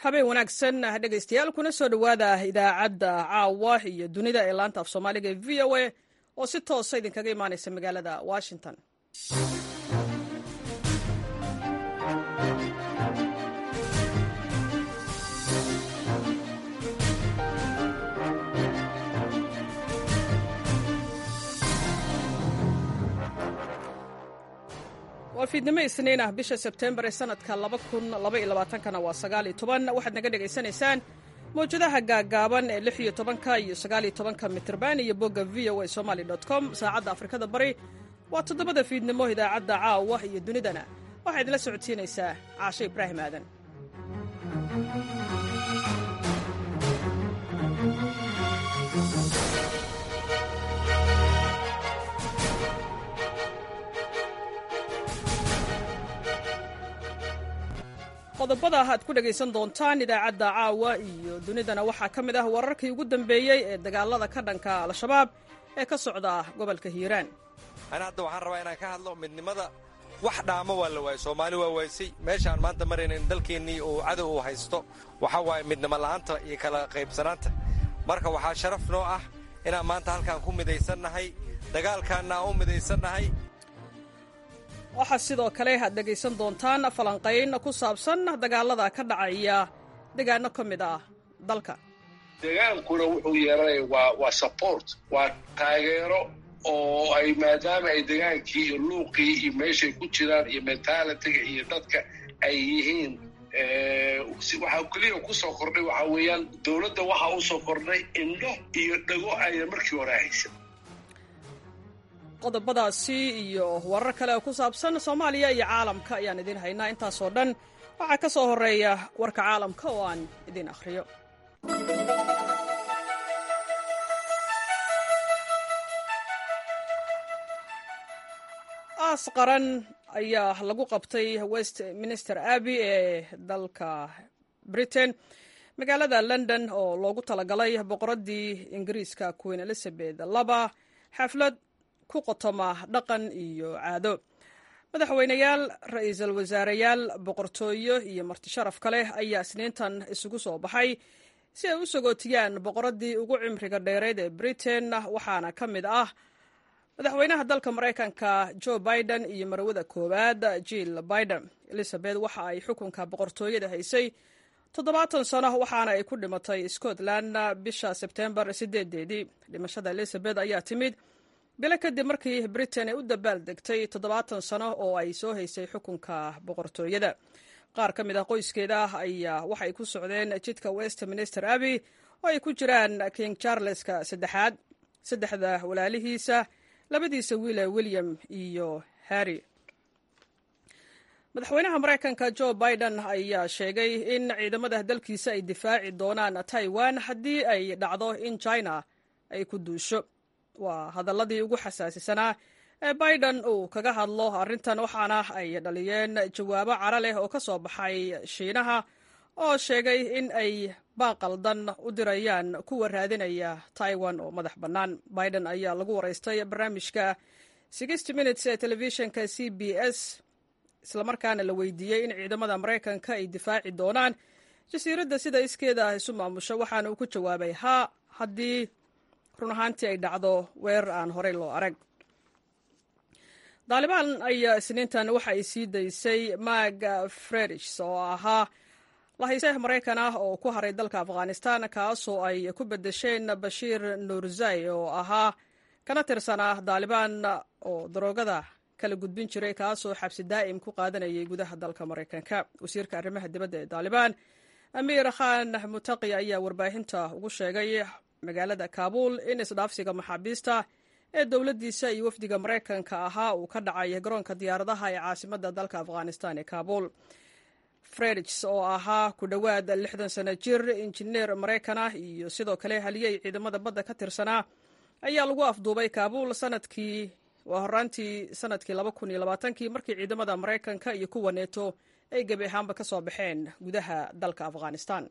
habeen wanaagsan dhegaystayaal kuna soo dhowaada idaacadda caawa iyo dunida ee laanta af soomaaliga ee v o a oo si toosa idinkaga imaanaysa magaalada washington waa fiidnimo isniin ah bisha sebtembar ee sanadka kana waa waxaad naga dhegaysanaysaan mawjadaha gaagaaban ee iyo tobanka iyo sagaaliyo tobanka mitrban iyo bogga v o a somaly com saacadda afrikada bari waa toddobada fiidnimo idaacadda caawa iyo dunidana waxaa idinla socodsiinaysaa caashe ibraahim aadan qodobada aad ku dhegaysan doontaan idaacadda caawa iyo dunidana waxaa ka mid ah wararkii ugu dambeeyey ee dagaalada ka dhanka al-shabaab ee ka socda gobolka hiiraan ana hadda waxaan rabaa inaan ka hadlo midnimada wax dhaamo waa la waayey soomaali waa waaysay meeshaan maanta maraynan dalkeennii uu cadow uu haysto waxaa waaye midnimo la'aanta iyo kala qaybsanaanta marka waxaa sharaf noo ah inaan maanta halkaan ku midaysannahay dagaalkaanna aan u midaysannahay waxaa sidoo kale aad dhegaysan doontaan falanqayn ku saabsan dagaalada ka dhacaya deegaano ka mid ah dalka degaankuna wuxuu yeeranaya waa waa support waa taageero oo ay maadaama ay degaankii iyo luuqii iyo meeshay ku jiraan iyo mentalitiga iyo dadka ay yihiin waxaa keliya kusoo kordhay waxaa weeyaan dowladda waxaa usoo kordhay indho iyo dhago ayna markii hore haysan qodobadaasi iyo warar kale oo ku saabsan soomaaliya iyo caalamka ayaan idiin haynaa intaasoo dhan waxaa ka soo horreeya warka caalamka oo aan idiin akhriyo aas qaran ayaa lagu qabtay west minister abbey ee dalka britain magaalada london oo loogu talagalay boqoraddii ingiriiska queen elizabeth laba xaflad ku qotoma dhaqan iyo caado madaxweyneyaal ra-iisul wasaareyaal boqortooyo iyo marti sharaf ka leh ayaa isniintan isugu soo baxay si ay u sagootiyaan boqoraddii ugu cimriga dheereed ee britain waxaana ka mid ah madaxweynaha dalka maraykanka joe biden iyo marwada koowaad jill biden elizabeth waxa ay xukunka boqortooyada haysay toddobaatan sano waxaana ay ku dhimatay scotland bisha sebtembar sideedeedii dhimashada elizabeth ayaa timid bilo kadib markii britain ay u dabaal degtay toddobaatan sano oo ay soo haysay xukunka boqortooyada qaar ka mid ah qoyskeeda ayaa waxay ku socdeen jidka westminster abbey oo ay ku jiraan king charleska saddexaad saddexda walaalihiisa labadiisa wiile william iyo harry madaxweynaha maraykanka joe biden ayaa sheegay in ciidamada dalkiisa ay difaaci doonaan taiwan haddii ay dhacdo in china ay ku duusho waa hadaladii ugu xasaasisanaa ee biden uu kaga hadlo arrintan waxaana ay dhaliyeen jawaabo cara leh oo ka soo baxay shiinaha oo sheegay in ay baaqaldan u dirayaan kuwa raadinaya taiwan oo madax bannaan biden ayaa lagu waraystay barnaamijka sixty minutes ee telefishinka c b s islamarkaana la weydiiyey in ciidamada maraykanka ay difaaci doonaan jasiiradda sida iskeeda isu maamusho waxaana uu ku jawaabay haa haddii run ahaantii ay dhacdo weerar aan horey loo arag daalibaan ayaa isniintan waxa ay sii daysay mag fredish oo ahaa lahayse maraykan ah oo ku haray dalka afghanistan kaasoo ay ku bedesheen bashiir nuurzai oo ahaa kana tirsanaa daalibaan oo daroogada kala gudbin jiray kaasoo xabsi daa'im ku qaadanayay gudaha dalka maraykanka wasiirka arrimaha dibadda ee daalibaan amiir khan mutaqi ayaa warbaahinta ugu sheegay magaalada kaabul in isdhaafsiga maxaabiista ee dowladdiisa iyo wafdiga maraykanka ahaa uu ka dhacay garoonka diyaaradaha ee caasimadda dalka afghanistan ee kaabul fredigs oo ahaa ku dhowaad lixdan sano jir injineer maraykan ah iyo sidoo kale haliyey ciidamada badda ka tirsanaa ayaa lagu afduubay kaabul sanadkii waa horaantii sanadkii laba kun iyo labaatankii markii ciidamada maraykanka iyo kuwa neeto ay gebi ahaanba ka soo baxeen gudaha dalka afghanistan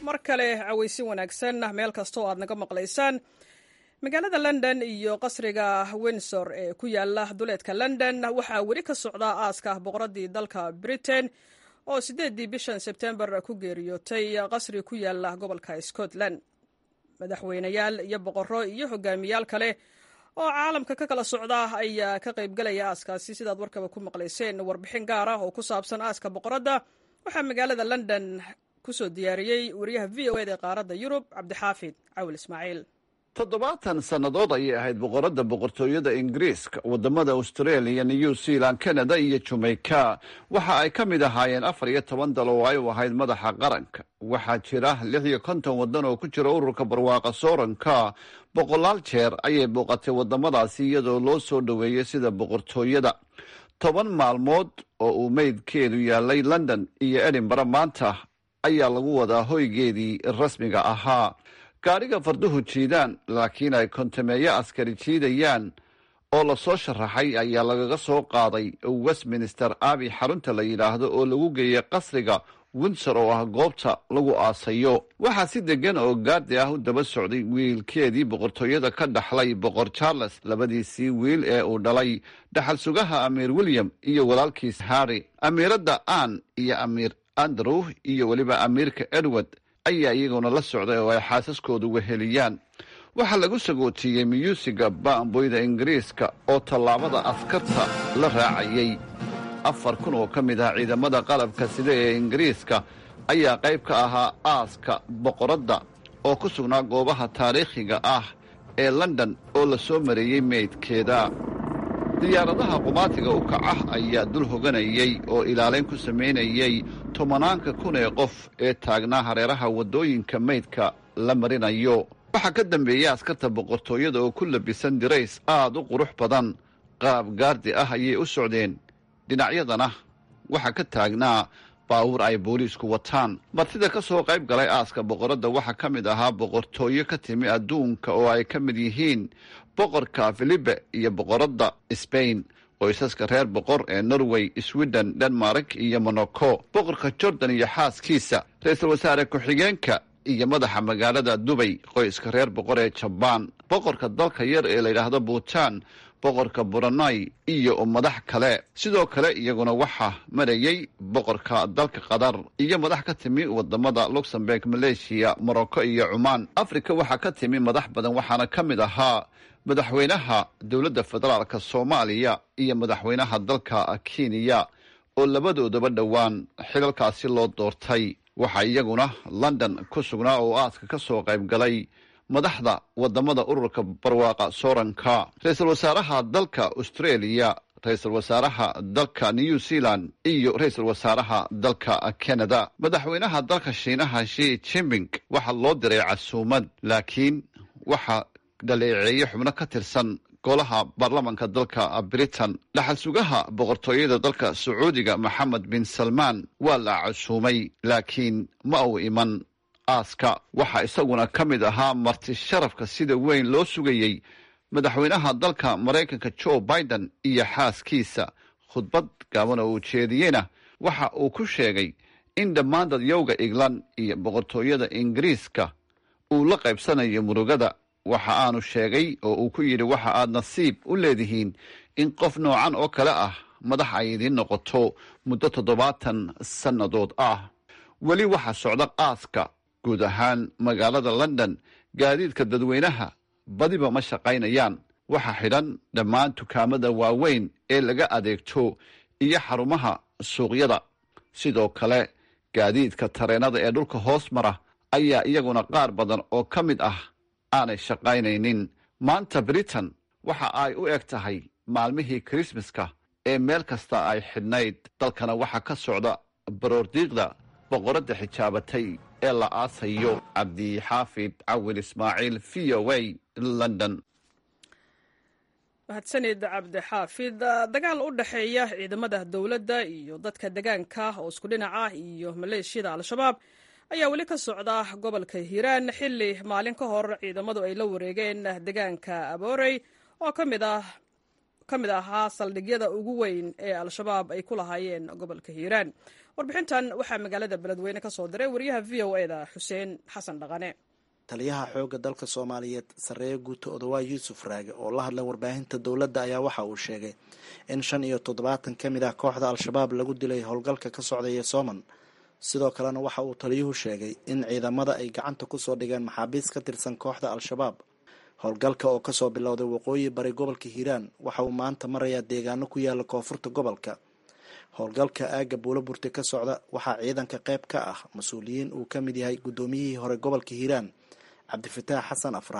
mar kale cawaysin wanaagsan meel kasta oo aad naga maqlaysaan magaalada london iyo qasriga windsor ee ku yaala duleedka london waxaa weli ka socdaa aaska boqoradii dalka britain oo sideedii bishan sebtembar ku geeriyootay qasri ku yaala gobolka scotland madaxweyneyaal iyo boqorro iyo hogaamiyaal kale oo caalamka ka kala socda ayaa ka qaybgalaya aaskaasi sidaad warkaba ku maqlayseen warbixin gaar ah oo ku saabsan aaska boqoradda waxaa magaalada london kusoo diyaariyey wariyaha v o eda ee qaaradda yurub cabdixaafid cawil ismaaciil toddobaatan sannadood ayay ahayd boqoradda boqortooyada ingiriiska waddamada australia new zealand canada iyo jamaica waxa ay ka mid ahaayeen afar iyo toban dal oo ay u ahayd madaxa qaranka waxaa jira lix iyo konton waddan oo ku jira ururka barwaaqa sooranka boqolaal jeer ayay booqatay waddamadaasi iyadoo loo soo dhoweeyey sida boqortooyada toban maalmood oo uu meydkeedu yaalay london iyo edinbara maanta ayaa lagu wadaa hoygeedii rasmiga ahaa gaadhiga farduhu jiidaan laakiin ay kontameeyo askari jiidayaan oo lasoo sharaxay ayaa lagaga soo qaaday westminster abi xarunta la yidhaahdo oo lagu geeyey qasriga windsor oo ah goobta lagu aasayo waxaa si degan oo gaardi ah u daba socday wiilkeedii boqortooyada ka dhaxlay boqor charles labadiisii wiil ee uu dhalay dhaxal sugaha amiir william iyo walaalkiis harry amiiradda ann iyo amiir andrew iyo weliba amiirka edward ayaa iyaguna la socday oo ay xaasaskoodu weheliyaan waxaa lagu sagootiyey miyuusiga baamboyda ingiriiska oo tallaabada askarta la raacayay afar kun oo ka mid ah ciidamada qalabka sida ee ingiriiska ayaa qayb ka ahaa aaska boqoradda oo ku sugnaa goobaha taariikhiga ah ee london oo la soo mareeyey meydkeeda diyaaradaha qumaatiga u kacah ayaa dul hoganayey oo ilaalayn ku samaynayey tobanaanka kun ee qof ee taagnaa hareeraha waddooyinka meydka la marinayo waxaa ka dambeeyey askarta boqortooyada oo ku labisan dirays aad u qurux badan qaab gaardi ah ayay u socdeen dhinacyadana waxaa ka taagnaa baawur ay booliisku wataan martida ka soo qayb galay aaska boqoradda waxaa ka mid ahaa boqortooyo ka timi adduunka oo ay ka mid yihiin boqorka filibe iyo boqoradda sbain qoysaska reer boqor ee norway sweden denmark iyo monaco boqorka jordan iyo xaaskiisa ra-iisul wasaare ku-xigeenka iyo madaxa magaalada dubay qoyska reer boqor ee jabaan boqorka dalka yar ee layidhaahdo buutan boqorka buranai iyo madax kale sidoo kale iyaguna waxaa marayey boqorka dalka qatar iyo madax ka timi wadamada luxemburg maleeshiya morocco iyo cumaan africa waxaa ka timi madax badan waxaana ka mid ahaa madaxweynaha dowladda federaalka soomaaliya iyo madaxweynaha dalka kenya oo labadoodaba dhowaan xilalkaasi loo doortay waxaa iyaguna london ku sugnaa oo aaska ka soo qayb galay madaxda wadamada ururka barwaaqa sooranka ra-iisul wasaaraha dalka australia ra-iisul wasaaraha dalka new zealand iyo ra-iisul wasaaraha dalka canada madaxweynaha dalka shiinaha shi jimping waxaa loo diray casuumad laakiin waxaa dhaleeceeye xubno ka tirsan golaha baarlamanka dalka britain dhaxal sugaha boqortooyada dalka sacuudiga maxamed bin salmaan waa la casuumay laakiin ma uu iman aaska waxaa isaguna ka mid ahaa marti sharafka sida weyn loo sugayey madaxweynaha dalka maraykanka joe biden iyo xaaskiisa khudbad gaaban oo uu jeediyeyna waxa uu ku sheegay in dhammaan dadyowga england iyo boqortooyada ingiriiska uu la qaybsanayo murugada waxa aanu sheegay oo uu ku yidhi waxa aad nasiib u leedihiin in qof noocan oo kale ah madax ay idiin noqoto muddo toddobaatan sannadood ah weli waxaa socda aaska guud ahaan magaalada london gaadiidka dadweynaha badiba ma shaqaynayaan waxaa xidhan dhammaan dukaamada waaweyn ee laga adeegto iyo xarumaha suuqyada sidoo kale gaadiidka tareennada ee dhulka hoos mara ayaa iyaguna qaar badan oo ka mid ah aanay shaqaynaynin maanta britain waxa ay u eg tahay maalmihii krismaska ee meel kasta ay xidhnayd dalkana waxaa ka socda baroordiiqda boqoradda xijaabatay ee la aasayo cabdixaafid cawil ismaaciil v o a london mahadsanid cabdixaafid dagaal u dhexeeya ciidamada dowladda iyo dadka degaanka oo isku dhinac ah iyo maleeshiyada al-shabaab ayaa weli ka socda gobolka hiiraan xilli maalin ka hor ciidamadu ay la wareegeen degaanka aboorey oo ka mid ah ka mid ahaa saldhigyada ugu weyn ee al-shabaab ay ku lahaayeen gobolka hiiraan warbixintan waxaa magaalada beledweyne ka soo diray wariyaha v o e da xuseen xasan dhaqane taliyaha xoogga dalka soomaaliyeed sarreeye guuto odawaa yuusuf raage oo la hadlay warbaahinta dowladda ayaa waxa uu sheegay in shan iyo toddobaatan ka mid ah kooxda al-shabaab lagu dilay howlgalka ka socdaya sooman sidoo kalena waxa uu taliyuhu sheegay in ciidamada ay gacanta kusoo dhigeen maxaabiis ka tirsan kooxda al-shabaab howlgalka oo kasoo bilowday waqooyi bari gobolka hiiraan waxa uu maanta marayaa deegaano ku yaala koonfurta gobolka howlgalka aagga buulo burte ka socda waxaa ciidanka qayb ka ah mas-uuliyiin uu ka mid yahay guddoomiyihii hore gobolka hiiraan cabdifataax xasan afrax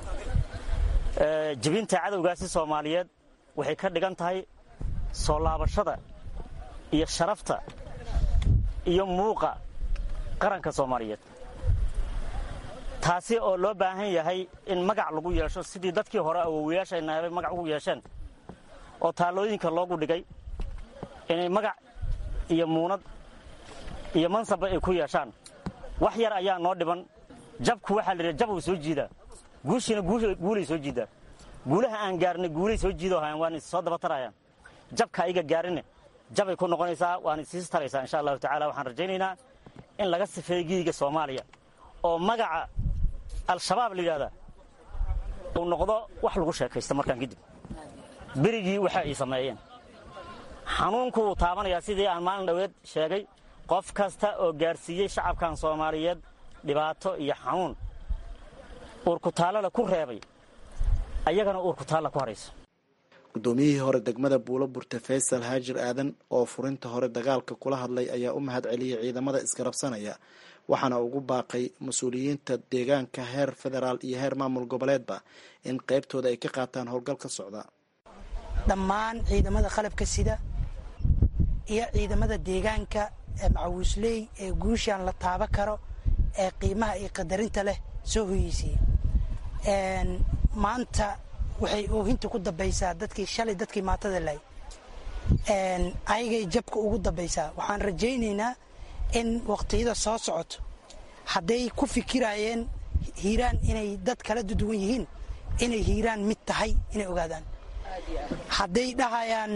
jibinta cadowgaasi soomaaliyeed waxay ka dhigan tahay soo laabashada iyo sharafta iyo muuqa qaranka soomaaliyeed taasi oo loo baahan yahay in magac lagu yeesho sidii dadkii hore awowayaashaynaabay magac ugu yeesheen oo taallooyinka loogu dhigay inay magac iyo muunad iyo mansabba ay ku yeeshaan wax yar ayaa noo dhiban jabku waxaa la yidhaha jab uu soo jiidaa guushiina guulay soo jiidaa guulaha aan gaarnay guulay soo jiidoo hayaan waana soo daba tarayaan jabka ayaga gaarinne jabay ku noqonaysaa waana siis taraysaa insha allahu tacala waxaan rajaynaynaa in laga sifeeyo giiga soomaaliya oo magaca al-shabaab la yidhahdaa uu noqdo wax lagu sheekaysta markaan kadib berigii waxa ay sameeyeen xanuunku wuu taabanayaa sidii aan maalin dhoweed sheegay qof kasta oo gaarsiiyey shacabkan soomaaliyeed dhibaato iyo xanuun uurkutaallada ku reebay ayagana uurkutaalla ku harayso guddoomiyihii hore degmada buulo burte faysal haajir aadan oo furinta hore dagaalka kula hadlay ayaa u mahad celiyey ciidamada isgarabsanaya waxaana ugu baaqay mas-uuliyiinta deegaanka heer federaal iyo heer maamul goboleedba in qaybtooda ay ka qaataan howlgal ka socda dhammaan ciidamada qalabka sida iyo ciidamada deegaanka ee macawiisley ee guushaan la taaba karo ee qiimaha iyo qadarinta leh soo hoyeysay maanta waxay oohinta ku dambaysaa dadkii shalay dadkii maatada lahay ayagay jabka ugu dambaysaa waxaan rajaynaynaa in waqtiyada soo socoto hadday ku fikirayeen hiiraan inay dad kala duwan yihiin inay hiiraan mid tahay inay ogaadaan hadday dhahayaan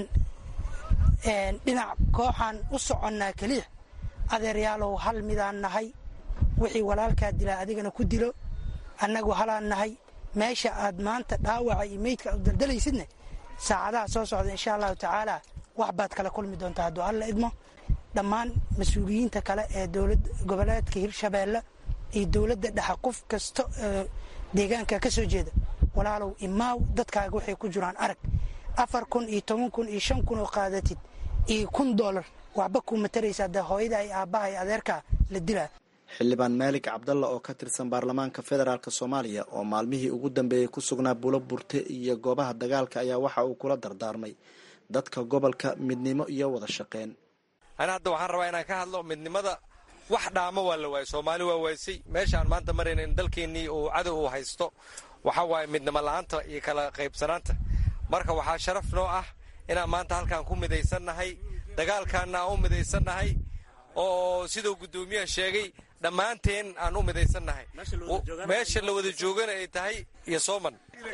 dhinac kooxaan u soconnaa keliya adeeryaalow hal midaan nahay wixii walaalkaa dilaa adigana ku dilo annagu halaan nahay meesha aad maanta dhaawaca iyo meydka u daldalaysidne saacadaha soo socda insha allahu tacaala wax baad kala kulmi doontaa hadduu alla idmo dhammaan mas-uuliyiinta kale ee dowlad goboleedka hirshabeelle iyo dowladda dhexa qof kasta deegaanka ka soo jeeda walaalow imaaw dadkaaga waxay ku jiraan arag afar kun iyo toban kun iyo shan kun oo qaadatid iyo kun doolar waxba kuu mataraysaa dee hooyada ay aabbaha iyo adeerkaa la dilaa xildhibaan maalig cabdalla oo ka tirsan baarlamaanka federaalk soomaaliya oo maalmihii ugu dambeeyey ku sugnaa bulo burte iyo goobaha dagaalka ayaa waxa uu kula dardaarmay dadka gobolka midnimo iyo wada shaqeyn ani hadda waxaan rabaa inaan ka hadlo midnimada wax dhaamo waa la waayey soomaali waa waaysay meeshaan maanta marayna in dalkeennii uu cadow uu haysto waxa waaye midnimo la-aanta iyo kala qaybsanaanta marka waxaa sharaf noo ah inaan maanta halkaan ku midaysannahay dagaalkaanna aan u midaysannahay oo siduu guddoomiyaha sheegay dhammaanteen aan u midaysannahay meesha la wada joogana ay tahay iyo sooman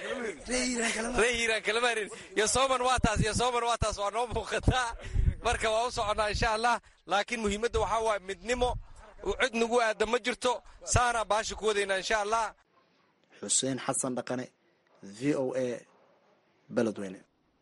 ree hiiraan kalamarin iyo sooman waa taas iyo sooman waa taas waa noo muuqataa marka waa u soconnaa insha allah laakiin muhiimadda waxaa waaye midnimo cid nagu aada ma jirto saanaa baasha ku wadaynaa insha allah xuseen xasan dhaqane v o a beledweyne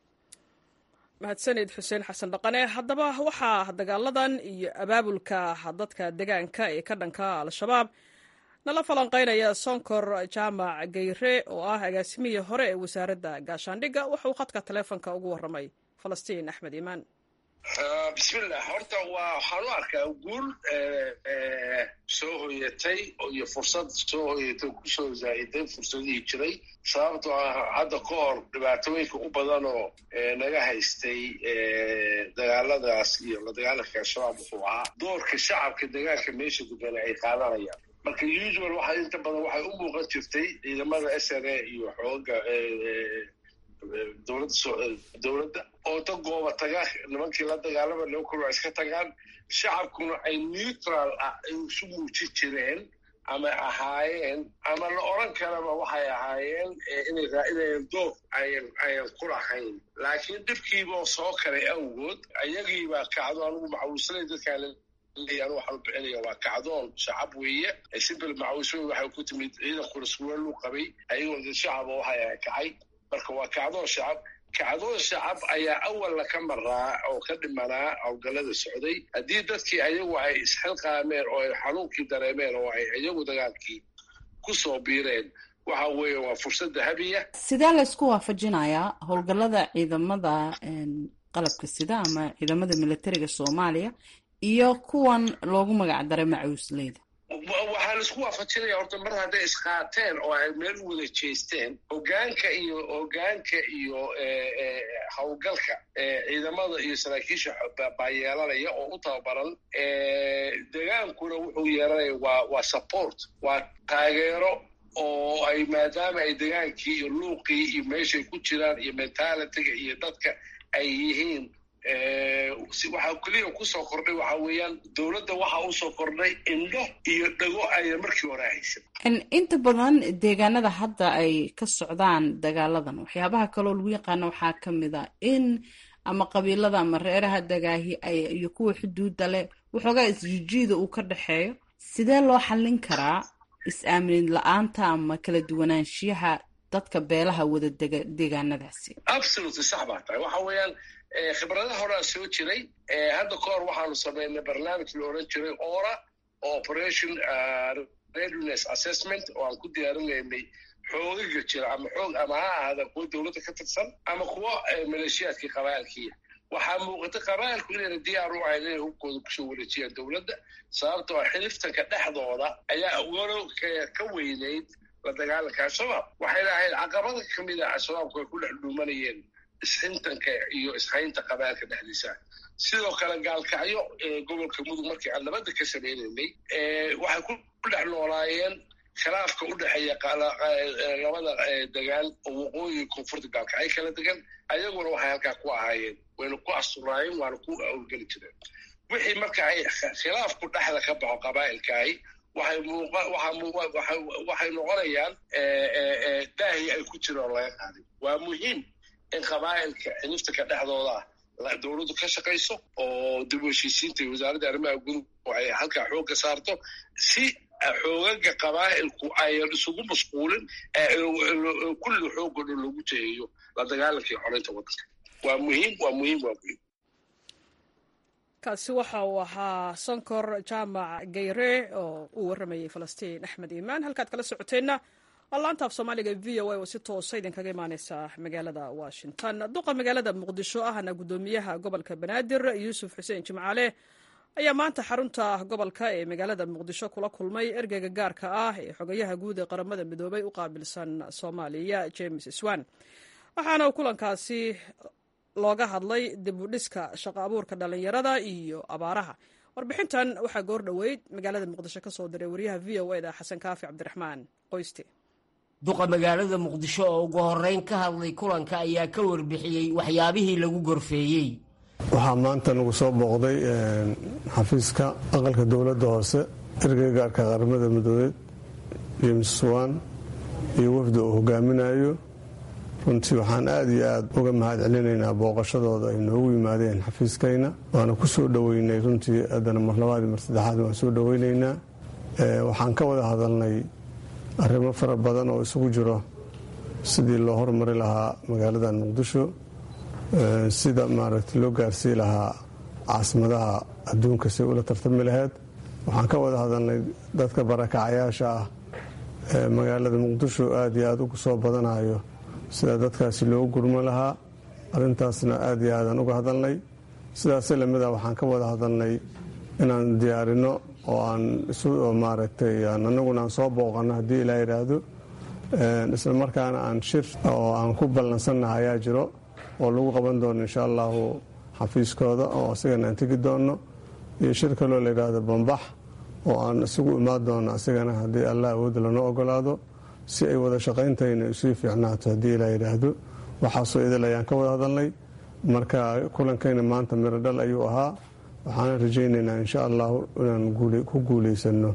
mahadsanid xuseen xasan dhaqane haddaba waxaa dagaaladan iyo abaabulka dadka deegaanka ee ka dhanka al-shabaab nala falanqaynaya sonkor jaamac geyre oo ah agaasimihii hore ee wasaaradda gaashaandhigga wuxuu khadka taleefonka ugu warramay falastiin axmed iimaan bismillah horta waa waxaan u arkaa guul soo hoyatay iyo fursad soo hoyatay kusoo zaa'iday fursadihii jiray sababtoo ah hadda ka hor dhibaatooyinka u badan oo naga haystay dagaaladaas iyo la dagaalanka al-shabaab wuxuu ahaa doorka shacabka deegaanka meesha degana ay qaadanayaan marka usual waxa inta badan waxay u muuqan jirtay ciidamada s n a iyo xooga dowladda oo ta gooba taga nimankii la dagaalama laba kor iska tagaan shacabkuna ay neutral ah ay isu muujin jireen ama ahaayeen ama la odran karaba waxay ahaayeen inayn door ayan ku lahayn laakiin dhibkiiboo soo kalay awgood ayagiibaa kacdo anugu macawislay dadkaan anu waxaan u bixinaya waa kacdoon shacab weeye sibil macawisooy waxay ku timid ciidankuna suweelu qabay ayagoo dad shacaba waxay kacay marka waa kacdoon shacab kacdoon shacab ayaa awalna ka maraa oo ka dhimanaa howlgallada socday haddii dadkii ayagu ay isxilqaameen oo ay xanuunkii dareemeen oo ay iyagu dagaalkii ku soo biireen waxa weeye waa fursad dahabiya sidee laysku waafajinayaa howlgallada ciidamada qalabka sida ama ciidamada militariga soomaaliya iyo kuwan loogu magac daray macawisleyda waxaa laisku waafajinaya horta mar hadday isqaateen oo ay meel u wada jeesteen hogaanka iyo hogaanka iyo howlgalka ciidamada iyo saraakiisha baa yeelanaya oo u tababaran degaankuna wuxuu yeelanaya waa waa support waa taageero oo ay maadaama ay degaankii iyo luuqii iyo meeshay ku jiraan iyo mentalitiga iyo dadka ay yihiin waxaa keliya kusoo kordhay waxa weeyaan dowladda waxaa usoo kordhay indho iyo dhago aya markii hore haysan inta badan deegaanada hadda ay ka socdaan dagaaladan waxyaabaha kaloo lagu yaqaano waxaa ka mid a in ama qabiilada ama reeraha dagaahi iyo kuwa xuduudda leh waxoogaa isjijiida uu ka dhexeeyo sidee loo xallin karaa is-aamin la-aanta ama kala duwanaanshiyaha dadka beelaha wada dega deegaanadaasi absolutely sax baa tahay waxa weeyaan khibradaha horaa soo jiray hadda ka hor waxaanu samaynay barnaamij la oran jiray ora oo operation readiness assessment oo aan ku diyaarinaynay xoogaga jira ama xoog ama ha ahaada kuwa dowladda ka tirsan ama kuwa maleeshiyaadkii qabaalkiia waxaa muuqata qabaalku inayna diyaar u ahayn inay hubkooda kusoo wareejiyaan dowladda sababtoo a xiliftanka dhexdooda ayaa walo ka weynayd la dagaalanka al-shabaab waxay lahayd caqabada ka mid a al-shabaabku ay ku dhex dhuumanayeen isxintanka iyo ishaynta qabaalka dhexdiisa sidoo kale gaalkacyo gobolka mudug markii aan nabadda ka samaynaynay waxay ku dhex noolaayeen khilaafka u dhexeeya labada degaan oo waqooyi koonfurta gaalkacyo kala degan ayaguna waxay halkaa ku ahaayeen wayna ku asturaayeen waana ku awlgeli jireen wixii marka ay khilaafku dhexda ka baxo qabaa'ilkaahi waxay noqonayaan daahi ay ku jiraan laga qaaday waa muhiim in qabaa'ilka xiliftanka dhexdooda dowladdu ka shaqayso oo dib u heshiisiinta iyo wasaaradda arrimaha guduhu ay halkaa xoogga saarto si xoogaga qabaa'ilku ayan isugu mashquulin kulli xoogga dhan loogu jeeyo la dagaalanka iyo xoreynta waddanka waa muhiim waa muhiim waa muhiim kaasi waxa uu ahaa sonkor jaamac gayre oo uu warramayey falastiin axmed iimaan halkaad kala socoteenna waa laanta af soomaaliga v o a oo si toosa idinkaga imaaneysa magaalada washington duqa magaalada muqdisho ahna guddoomiyaha gobolka banaadir yuusuf xuseen jimcaale ayaa maanta xarunta gobolka ee magaalada muqdisho kula kulmay ergeyga gaarka ah ee xogayaha guud ee qaramada midoobay u qaabilsan soomaaliya james swan waxaana uu kulankaasi looga hadlay dib u dhiska shaqo abuurka dhallinyarada iyo abaaraha warbixintan waxaa goor dhoweyd magaalada muqdisho ka soo diray wariyaha v o eda xasan kaafi cabdiraxmaan qoyste duqa magaalada muqdisho oo ugu horeyn ka hadlay kulanka ayaa ka warbixiyey waxyaabihii lagu gorfeeyey waxaa maanta nagu soo booqday xafiiska aqalka dowladda hoose ergeyga gaarka qaramada midoobeed james swan iyo wafda uu hogaaminayo runtii waxaan aad iyo aad uga mahad celinaynaa booqashadooda ay noogu yimaadeen xafiiskayna waana ku soo dhoweynay runtii haddana mar labaad mar saddexaad waan soo dhoweynaynaa waxaan ka wada hadalnay arrimo fara badan oo isugu jiro sidii loo hormari lahaa magaaladan muqdisho sida maaragta loo gaarsii lahaa caasimadaha adduunka si ula tartami lahayd waxaan ka wada hadalnay dadka barakacayaasha ah ee magaalada muqdisho aad iyo aad ugu soo badanayo sida dadkaasi loogu gurmo lahaa arrintaasna aad iyo aadaan uga hadalnay sidaase lamida waxaan ka wada hadalnay inaan diyaarino oo aan maaragtay anaguna aan soo booqano haddii ilaa yidhaahdo isla markaana aan shir oo aan ku ballansannaha ayaa jiro oo lagu qaban doono insha allahu xafiiskooda oo asigana aan tegi doono iyo shir kaloo la yidhaahdo bambax oo aan isugu imaan doono asigana haddii allah awoodda lanoo ogolaado si ay wada shaqayntayna isii fiicnaato haddii ilaa yidhaahdo waxaasoo idil ayaan ka wada hadalnay marka kulankayna maanta miro dhal ayuu ahaa waxaana rajaynaynaa insha allahu inaan ku guulaysano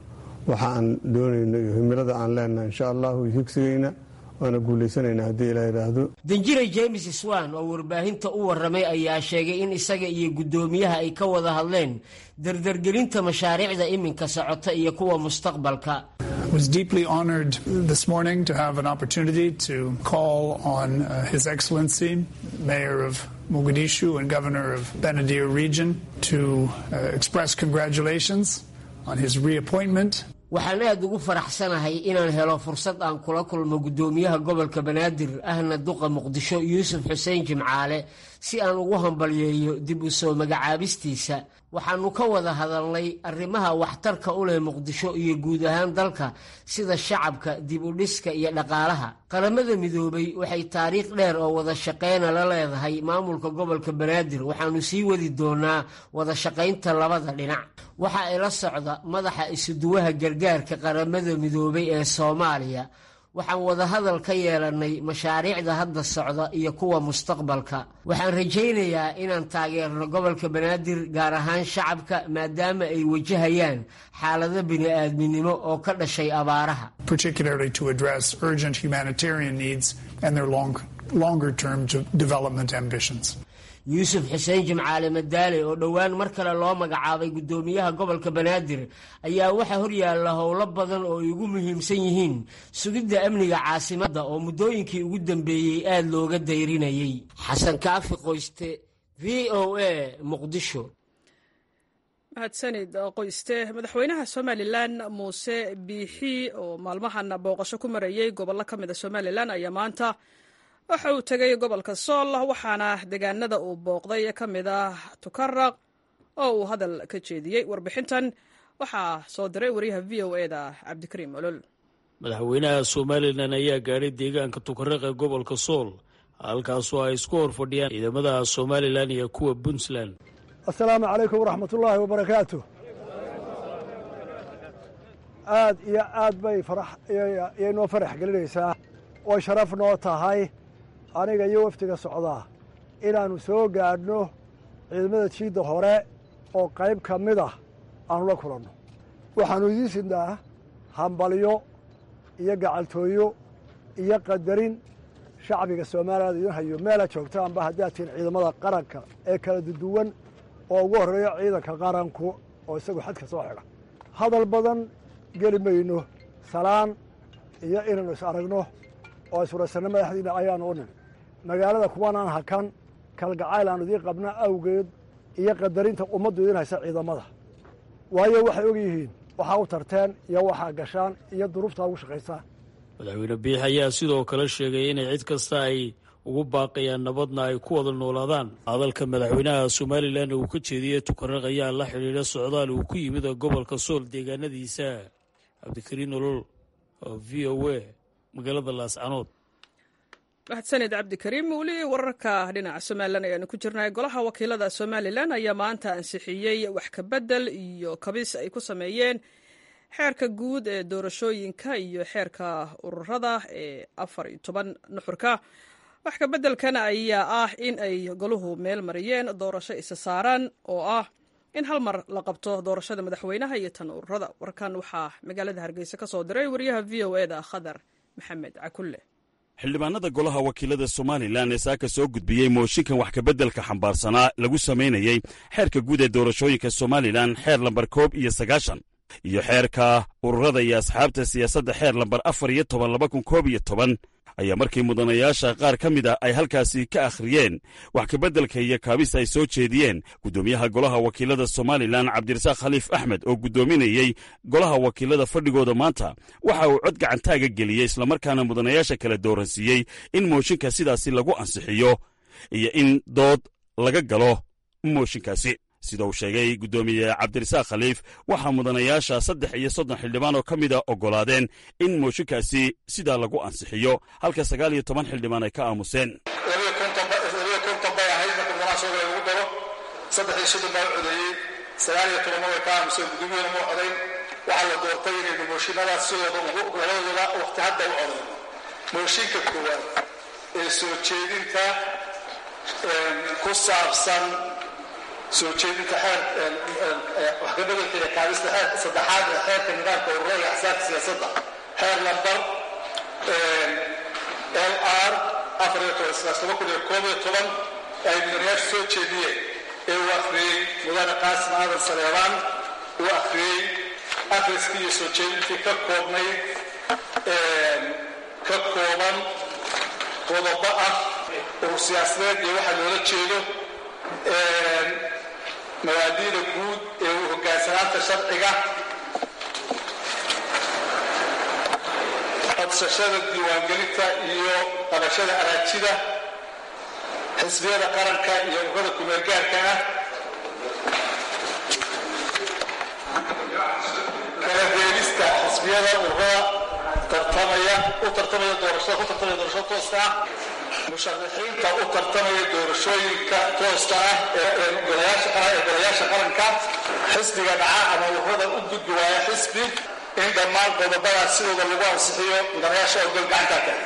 waxa aan doonayno iyo himilada aan leenahay insha allahu higsigayna waana guulaysanaynaa haddii ilaa yidhaahdo danjire james swan oo warbaahinta u warramay ayaa sheegay in isaga iyo guddoomiyaha ay ka wada hadleen dardargelinta mashaariicda iminka socota iyo kuwa mustaqbalka was deeply honored this morning to have an opportunity to call on uh, His Excellency, Mayor of Mogadishu and Governor of Benadir region, to uh, express congratulations on his reappointment. waxaan aad ugu faraxsanahay inaan helo fursad aan kula kulmo guddoomiyaha gobolka banaadir ahna duqa muqdisho yuusuf xuseen jimcaale si aan ugu hambalyeeyo dib u soo magacaabistiisa waxaannu ka wada hadalnay arrimaha waxtarka u leh muqdisho iyo guud ahaan dalka sida shacabka dib u dhiska iyo dhaqaalaha qaramada midoobay waxay taariikh dheer oo wada shaqeyna la leedahay maamulka gobolka banaadir waxaannu sii wadi doonaa wada shaqaynta labada dhinac waxa ay la socda madaxa isuduwaha gargaarka qaramada midoobay ee soomaaliya waxaan wadahadal ka yeelannay mashaariicda hadda socda iyo kuwa mustaqbalka waxaan rajaynayaa inaan taageerno gobolka banaadir gaar ahaan shacabka maadaama ay wajahayaan xaalado bini'aadminimo oo ka dhashay abaaraha particularly to address urgent humanitarian needs and their long, longer term development ambitions. yuusuf xuseen jimcaale madaale oo dhowaan mar kale loo magacaabay guddoomiyaha gobolka banaadir ayaa waxaa horyaalla howlo badan oo ay ugu muhiimsan yihiin sugidda amniga caasimadda oo muddooyinkii ugu dambeeyey aad looga dayrinayay xasan kaafi qoyste v o a muqdisho mahadsanid qoyste madaxweynaha somalilan muuse biixi oo maalmahan booqasho ku marayey gobollo ka mid a somalilan ayaa maanta waxa uu tegay gobolka sool waxaana deegaanada uu booqday ka mid ah tukaraq oo uu hadal ka jeediyey warbixintan waxaa soo diray wariyaha v o e da cabdikariim olol madaxweynaha somalilan ayaa gaadhay deegaanka tukaraq ee gobolka sool halkaasoo ay isku hor fadhiyaan ciidamada somalilan iyo kuwa puntland assalaamu calaykum waraxmatullaahi wabarakaatu aad iyo aad bay yay noo farax gelinaysaa oy sharaf noo tahay aniga iyo wafdiga socdaa inaannu soo gaadhno ciidamada jiidda hore oo qayb ka mid ah aanu la kulanno waxaannu idiin sidnaa hambalyo iyo gacaltooyo iyo qadarin shacbiga soomaaliyaad idin hayo meelaad joogtaanba haddaad tihiin ciidamada qaranka ee kala duduwan oo ugu horreeyo ciidanka qaranku oo isagu xadka soo xidha hadal badan geli mayno salaan iyo inaynu is aragno oo iswaraysanno madaxdiina ayaanu u nin magaalada kuwanaan hakan kalgacayl aanu idiin qabna awgeed iyo qadarinta ummaddu idiin haysa ciidamada waayo waxay og yihiin waxaa u tarteen iyo waxaa gashaan iyo duruuftaa ugu shaqaysaan madaxweyne biix ayaa sidoo kale sheegay inay cid kasta ay ugu baaqayaan nabadna ay ku wada noolaadaan hadalka madaxweynaha somalilan uu ka jeediyey tukaraq ayaa la xidhiidha socdaal uu ku yimid gobolka sool deegaanadiisa cabdikariin olol oo v o a magaalada laascanood mahadsanid cabdikariim weli wararka dhinaca somalilan ayaanu ku jirnay golaha wakiilada somalilan ayaa maanta ansixiyey wax kabedel iyo kabis ay ku sameeyeen xeerka guud ee doorashooyinka iyo xeerka ururada ee afar iyo toban nuxurka wax kabeddelkan ayaa ah in ay goluhu meel mariyeen doorasho isa saaran oo ah in hal mar la qabto doorashada madaxweynaha iyo tan ururada warkan waxaa magaalada hargeysa ka soo diray wariyaha v o eda khadar maxamed cakulle xildhibaanada golaha wakiilada somalilan ee saaka soo gudbiyey mooshinkan wax kabeddelka xambaarsanaa lagu samaynayey xeerka guud ee doorashooyinka somalilan xeer lambar koob iyo sagaashan iyo xeerka ururada iyo asxaabta siyaasadda xeer lambar afar iyo toban laba kun koob iyo toban ayaa markii mudanayaasha qaar ka mid a ay halkaasi ka akhriyeen wax kabeddelka iyo kaabis ay soo jeediyeen guddoomiyaha golaha wakiilada somalilan cabdirasaaq khaliif axmed oo guddoominayey golaha wakiilada fadhigooda maanta waxa uu cod gacantaaga geliyey islamarkaana mudanayaasha kala dooransiiyey in mooshinka sidaasi lagu ansixiyo iyo in dood laga galo mooshinkaasi sida uu sheegay guddoomiye cabdirasaaq khaliif waxaa mudanayaasha saddex iyo soddon xildhibaan oo ka mida oggolaadeen in mooshinkaasi sidaa lagu ansixiyo halka sagaal iyo toban xildhibaan ay ka aamuseen labiyo konton bay ahayd marka mudanaasooga lagu daro saddex iyo soddon baa u codeeyey sagaal iyo tobanna way ka aamuseen gudoomiyana ma codayn waxaa la doortay inaynu mooshinadaas sidooda ugu labadooda waqti hadda u codayno mooshinka koowaad ee soo jeedinta ku saabsan soo jeedinta xeer wax ka bedelka iyo kaabista xeerka saddexaad ee xeerka nidaamka ururada iyo axsaabta siyaasadda xeer lambar l r afar iyo toban sidaas laba kun iyo koob iyo toban ay mudanayaashu soo jeediyeen ee uu akhriyey mudane qaasim aadan saleebaan uu akhriyey akhriskii iyo soo jeedintii ka koobnayd ka kooban qodobo ah urur siyaasadeed iyo waxa loola jeedo mabaadiida guud ee uu hogaansanaanta sharciga codsashada diiwaangelinta iyo qabashada araajida xisbiyada qaranka iyo ururada kumeelgaarka ah kala reebista xisbiyada ururada tartamaya u tartamaya doorashada ku tartamaya doorashada tooska ah musharaxiinta u tartamaya doorashooyinka tooska ah ee golayaasha qaranka xisbiga dhaca ama ururada u gudbi waaya xisbi in dhammaan qodobadaas sidooda lagu ansixiyo mudanayaasha ogol gacantaa tahay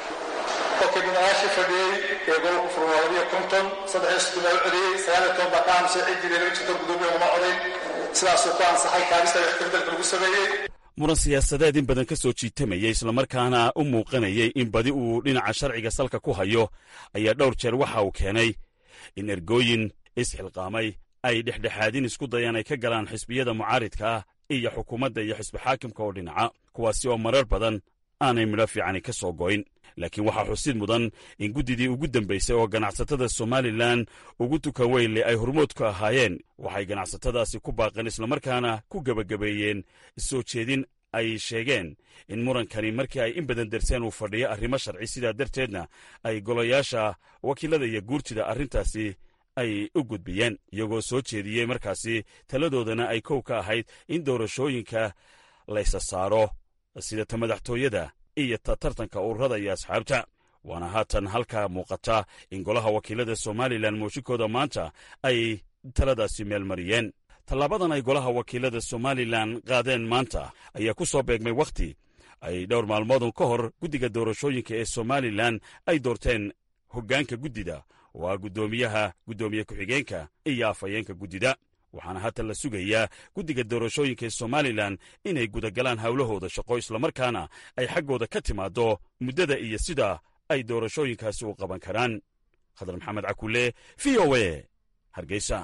kolkii mudanayaashii fadhiyey ee gobolku furan waa labiyo konton saddex iyo soddon baa u celiyey sagaal iyo toban baa ka aamusay ciddii laga jirto gudoomiya uma codayn sidaasuu ku ansaxay kaabista iyo ixtifdalka lagu sameeyey muran siyaasadeed in badan ka soo jiitamayay islamarkaana u muuqanayay in badi uu dhinaca sharciga salka ku hayo ayaa dhowr jeer waxa uu keenay in ergooyin isxilqaamay ay dhexdhexaadin isku dayaan ay ka galaan xisbiyada mucaaridka ah iyo xukuumadda iyo xisbi xaakimka oo dhinaca kuwaasi oo marar badan aanay midho fiicani ka soo goyn laakiin waxaa xusid mudan in guddidii ugu dambaysay oo ganacsatada somalilan ugu tukan weynle ay hormood ku ahaayeen waxay ganacsatadaasi ku baaqeen islamarkaana ku gebagabeeyeen soo jeedin ay sheegeen in murankani markii ay in badan darseen uu fadhiyo arrimo sharci sidaa darteedna ay golayaasha wakiilada iyo guurtida arrintaasi ay u gudbiyeen iyagoo soo jeediyey markaasi taladoodana ay kow ka ahayd in doorashooyinka laysa saaro sida ta madaxtooyada iyo ta tartanka ururada iyo asxaabta waana haatan halkaa muuqata in golaha wakiilada somalilan mooshinkooda maanta ay taladaasi meelmariyeen tallaabadan ay golaha wakiilada somalilan qaadeen maanta ayaa ku soo beegmay wakhti ay dhowr maalmoodun ka hor guddiga doorashooyinka ee somalilan ay doorteen hoggaanka guddida oo ah guddoomiyaha guddoomiye ku-xigeenka iyo afhayeenka guddida waxaana haatan la sugayaa guddiga doorashooyinka ee somalilan inay gudagalaan howlahooda shaqo islamarkaana ay xaggooda ka timaaddo muddada iyo sida ay doorashooyinkaasi u qaban karaan khadar maxamed cakulle v o e hargeysa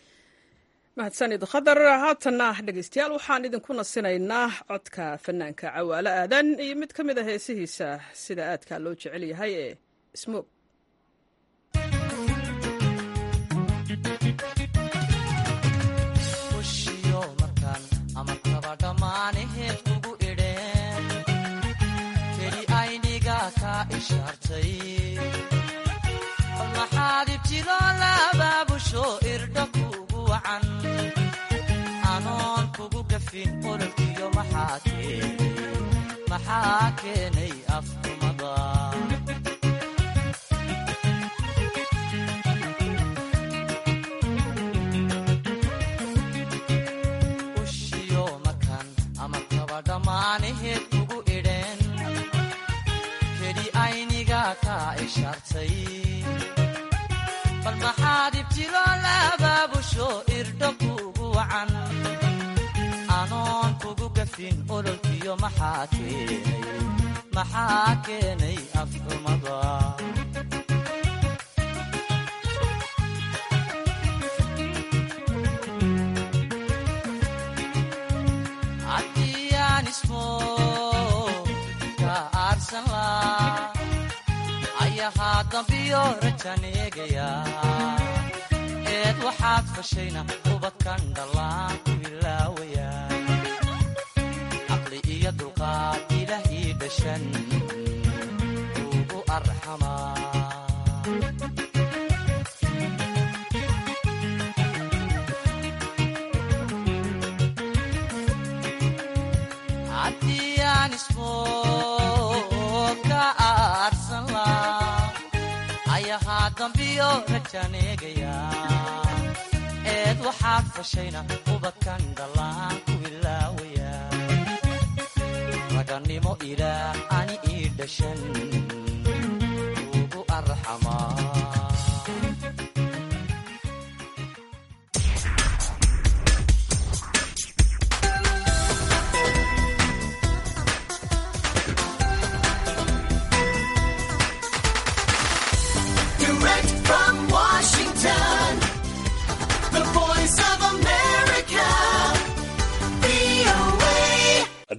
mahadsanid khadar haatanna dhegeystayaal waxaan idinku nasinaynaa codka fanaanka cawaalo aadan iyo mid ka mid a heesihiisa sida aadka loo jecel yahay ee smoog maxaad ibtilo labaabusho irdha kugu wacan anoon kugu gafin ololkiyo maxaa keenay afkumada ushiyo markan ama kaba dhammaanaheed kugu idheen keli ayniga ka ishaartay bal maxaad ibtilo labaabusho irdho kugu wacan anoon kugu gafin ololkiyo maxaa keenay maxaa keenay afxumada haddiyaan ismo ka aarsan laa ayahaa dambiyo rajaneegaya eed waxaad fashayna ubadkan dhallaan ku ilaawaya caqli iyo dulqaad ilaah ii dhashan ugu arxamaa haddiyaan ismo ka aarsan laa ayahaa dambiyo rajaneegaya eed waxaad fashayna ubadkan dhallaan ku ilaawaya ragannimo ilaah ani ii dhashan ugu arxamaa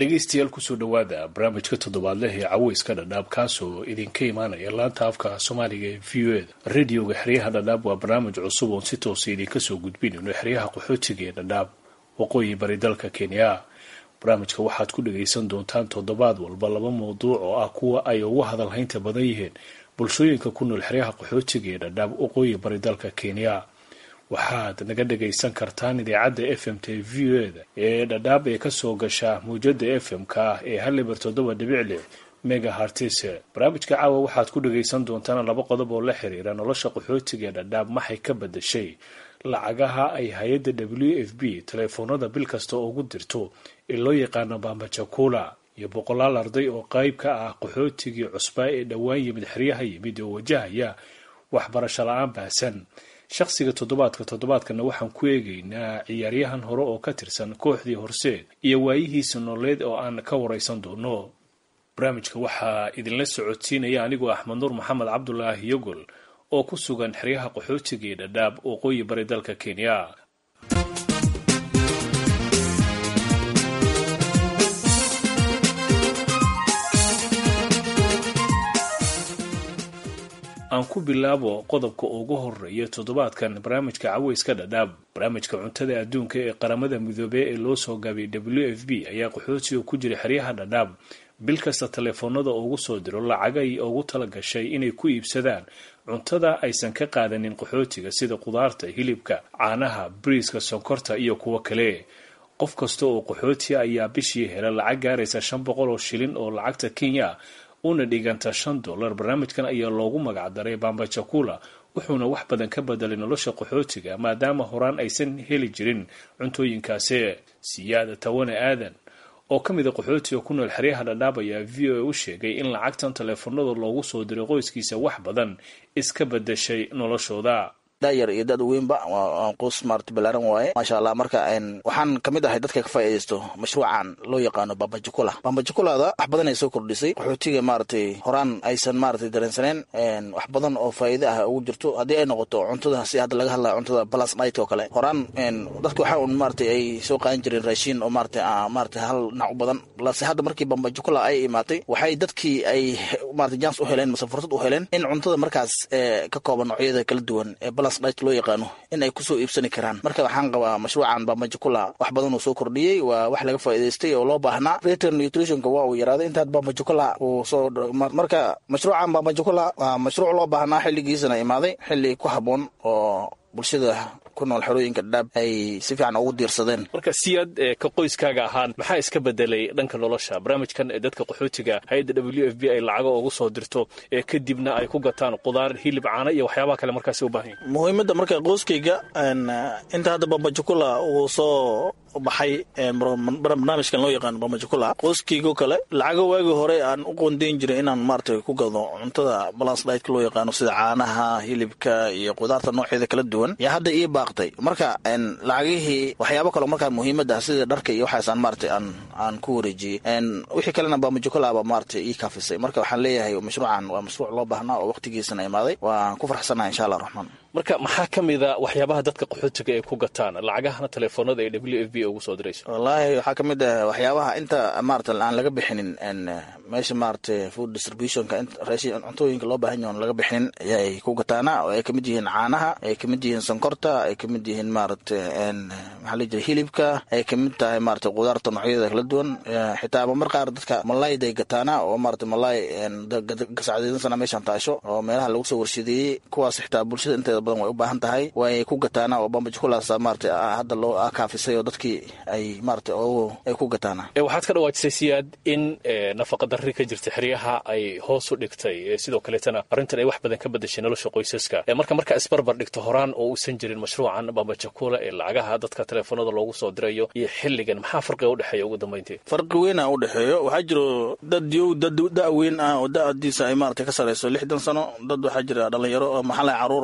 dhegaystayaal kusoo dhowaada barnaamijka toddobaadleh ee caweyska dhadhaab kaasoo idinka imaanaya laanta afka soomaaliga ee v o eda radioga xeryaha dhadhaab waa barnaamij cusub oon si toosa idinka soo gudbinayno xeryaha qaxootiga ee dhadhaab waqooyi bari dalka kenya barnaamijka waxaad ku dhagaysan doontaan toddobaad walba laba mawduuc oo ah kuwa ay ugu hadalhaynta badan yihiin bulshooyinka ku nool xeryaha qaxootiga ee dhadhaab waqooyi bari dalka kenya waxaad naga dhagaysan kartaan idaacadda f m t v o eda ee dhadhaab ee kasoo gasha mawjada f m-ka ah ee haliber toddoba dhibic lix mega hartise barnaamijka caawa waxaad ku dhagaysan doontaan laba qodob oo la xiriira nolosha qaxootiga ee dhadhaab maxay ka badashay lacagaha ay hay-adda w f b taleefoonada bil kasta ugu dirto ee loo yaqaano bambajakula iyo boqolaal arday oo qayb ka ah qaxootigii cusbaa ee dhowaan yimid xeryaha yimid oo wajahaya waxbarasho la-aan baahsan shaqsiga toddobaadka toddobaadkana waxaan ku eegaynaa ciyaaryahan hore oo ka tirsan kooxdii horseed iyo waayihiisa nololeed oo aan ka waraysan doono barnaamijka waxaa idinla socodsiinaya anigoo axmed nuur maxamed cabdulaahi yogol oo ku sugan xeryaha qaxootiga ee dhadhaab waqooyi bari dalka kenya aan ku bilaabo qodobka ugu horeeya toddobaadkan barnaamijka caweyska dhadhaab barnaamijka cuntada adduunka ee qaramada midoobey ee loo soo gaabiyay w f b ayaa qaxootiga ku jira xeryaha dhadhaab bil kasta taleefoonada ugu soo diro lacagay ugu tala gashay inay ku iibsadaan cuntada aysan ka qaadanin qaxootiga sida qudaarta hilibka caanaha bariiska sonkorta iyo kuwo kale qof kasta oo qaxootiga ayaa bishii hela lacag gaaraysa shan boqol oo shilin oo lacagta kenya una dhiganta shan dollar barnaamijkan ayaa loogu magacdaray bambajakula wuxuuna wax badan ka bedelay nolosha qaxootiga maadaama horaan aysan heli jirin cuntooyinkaasi siyaada tawane aadan oo ka mid a qaxootiga ku nool xeryaha dhadhaab ayaa v o a u sheegay in lacagtan taleefanada loogu soo diray qoyskiisa wax badan iska bedeshay noloshooda dayar iyo dad weynba qoys maarata balaaran waaye maasha allah marka waxaan kamid ahay dadka ka faa'iidaysto mashruucan loo yaqaano bambajukula bambajukulada wax badan ay soo kordhisay qaxootiga maaratay horaan aysan maaratay dareensaneen wax badan oo faa'iide ah ugu jirto haddii ay noqoto cuntada si hadda laga hadlaya cuntada balas night oo kale horaan dadka waxa un maaratay ay soo qaadan jireen raashiin oo maaratay maaratay hal dhinac u badan balse hadda markii bambajukula ay imaatay waxay dadkii ay maaratay jans u heleen mase fursad u heleen in cuntada markaas ka kooban noocyada kala duwan ee balas loo yaqaano in ay kusoo iibsani karaan marka waxaan qabaa mashruucan bambajukula wax badan uu soo kordhiyey waa wax laga faa'iidaystay oo loo baahnaa return nutritionka waa uu yaraaday intaad bambajukula uu soo marka mashruucan bambajukula waa mashruuc loo baahnaa xilligiisana imaaday xilli ku habboon oo bulshada ku nool xerooyinka dhadhaab ay si fiican ugu diirsadeen marka siyaad ka qoyskaaga ahaan maxaa iska bedelay dhanka nolosha barnaamijkan ee dadka qaxootiga hay-adda w f b ay lacago ugu soo dirto ee kadibna ay ku gataan qudaar hilib caana iyo waxyaabaha kale markaasi u baahan yahy muhiimadda marka qoyskayga inta hadda bambajukula uu soo baxay barnaamijkan loo yaqaano bambajukula qoyskaygo kale lacago waagii hore aan u qoondeyn jiray inaan maarata ku gado cuntada balance ditka loo yaqaano sida caanaha hilibka iyo qudaarta nooceeda kala duwan yaa hadda ii baaqtay marka lacagihii waxyaabo kaleo markaa muhiimada sida dharka iyo waxaasaan maarata aan aan ku wareejiyey wixii kalena bambajukulaaba maarata ii kaafisay marka waxaan leeyahay mashruucan waa mashruuc loo baahnaa oo waqtigiisana imaaday waan ku farxsanahay insha allah raxmaan marka maxaa ka mid a waxyaabaha dadka qaxootiga ay ku gataan lacagahana taleefoonada ee w f b ugu soo dirayso wallaahi waxaa ka mid ah waxyaabaha inta maarata aan laga bixinin meesha maarata food distributionka raashin cuntooyinka loo baahan yahay on laga bixinin ayay ku gataana oo ay kamid yihiin caanaha ay kamid yihiin sonkorta ay kamid yihiin maarata maxaa la jira hilibka ay kamid tahay maarata qudaarta noocyada kala duwan xitaa mar qaar dadka malayday gataana oo maarata malay gasacdeedansana meeshan taasho oo meelaha lagu soo warshadeeyey kuwaas xitaa bulshada inteeda badan way u baahan tahay way ku gataana oo bambajukulaas maarata hadda loo kaafisay oo dadkii ay maarata ay ku gataana waxaad ka dhawaajisay siyaad in nafaqa darri ka jirta xeryaha ay hoos u dhigtay sidoo kaleetana arrintan ay wax badan ka bedashay nolosha qoysaska marka markaa isbarbar dhigto horaan oo uusan jirin mashruucan bambajakula ee lacagaha dadka taleefoonada loogu soo dirayo iyo xilligan maxaa farqiga udhexeeya ugu dambayntii farqi weyn a u dhexeeyo waxaa jiro dad yow dad da' weyn ah oo da'adiisa ay maarata ka sarayso lixdan sano dad waxaa jira dhalinyaro oo maxala caruur oo maarata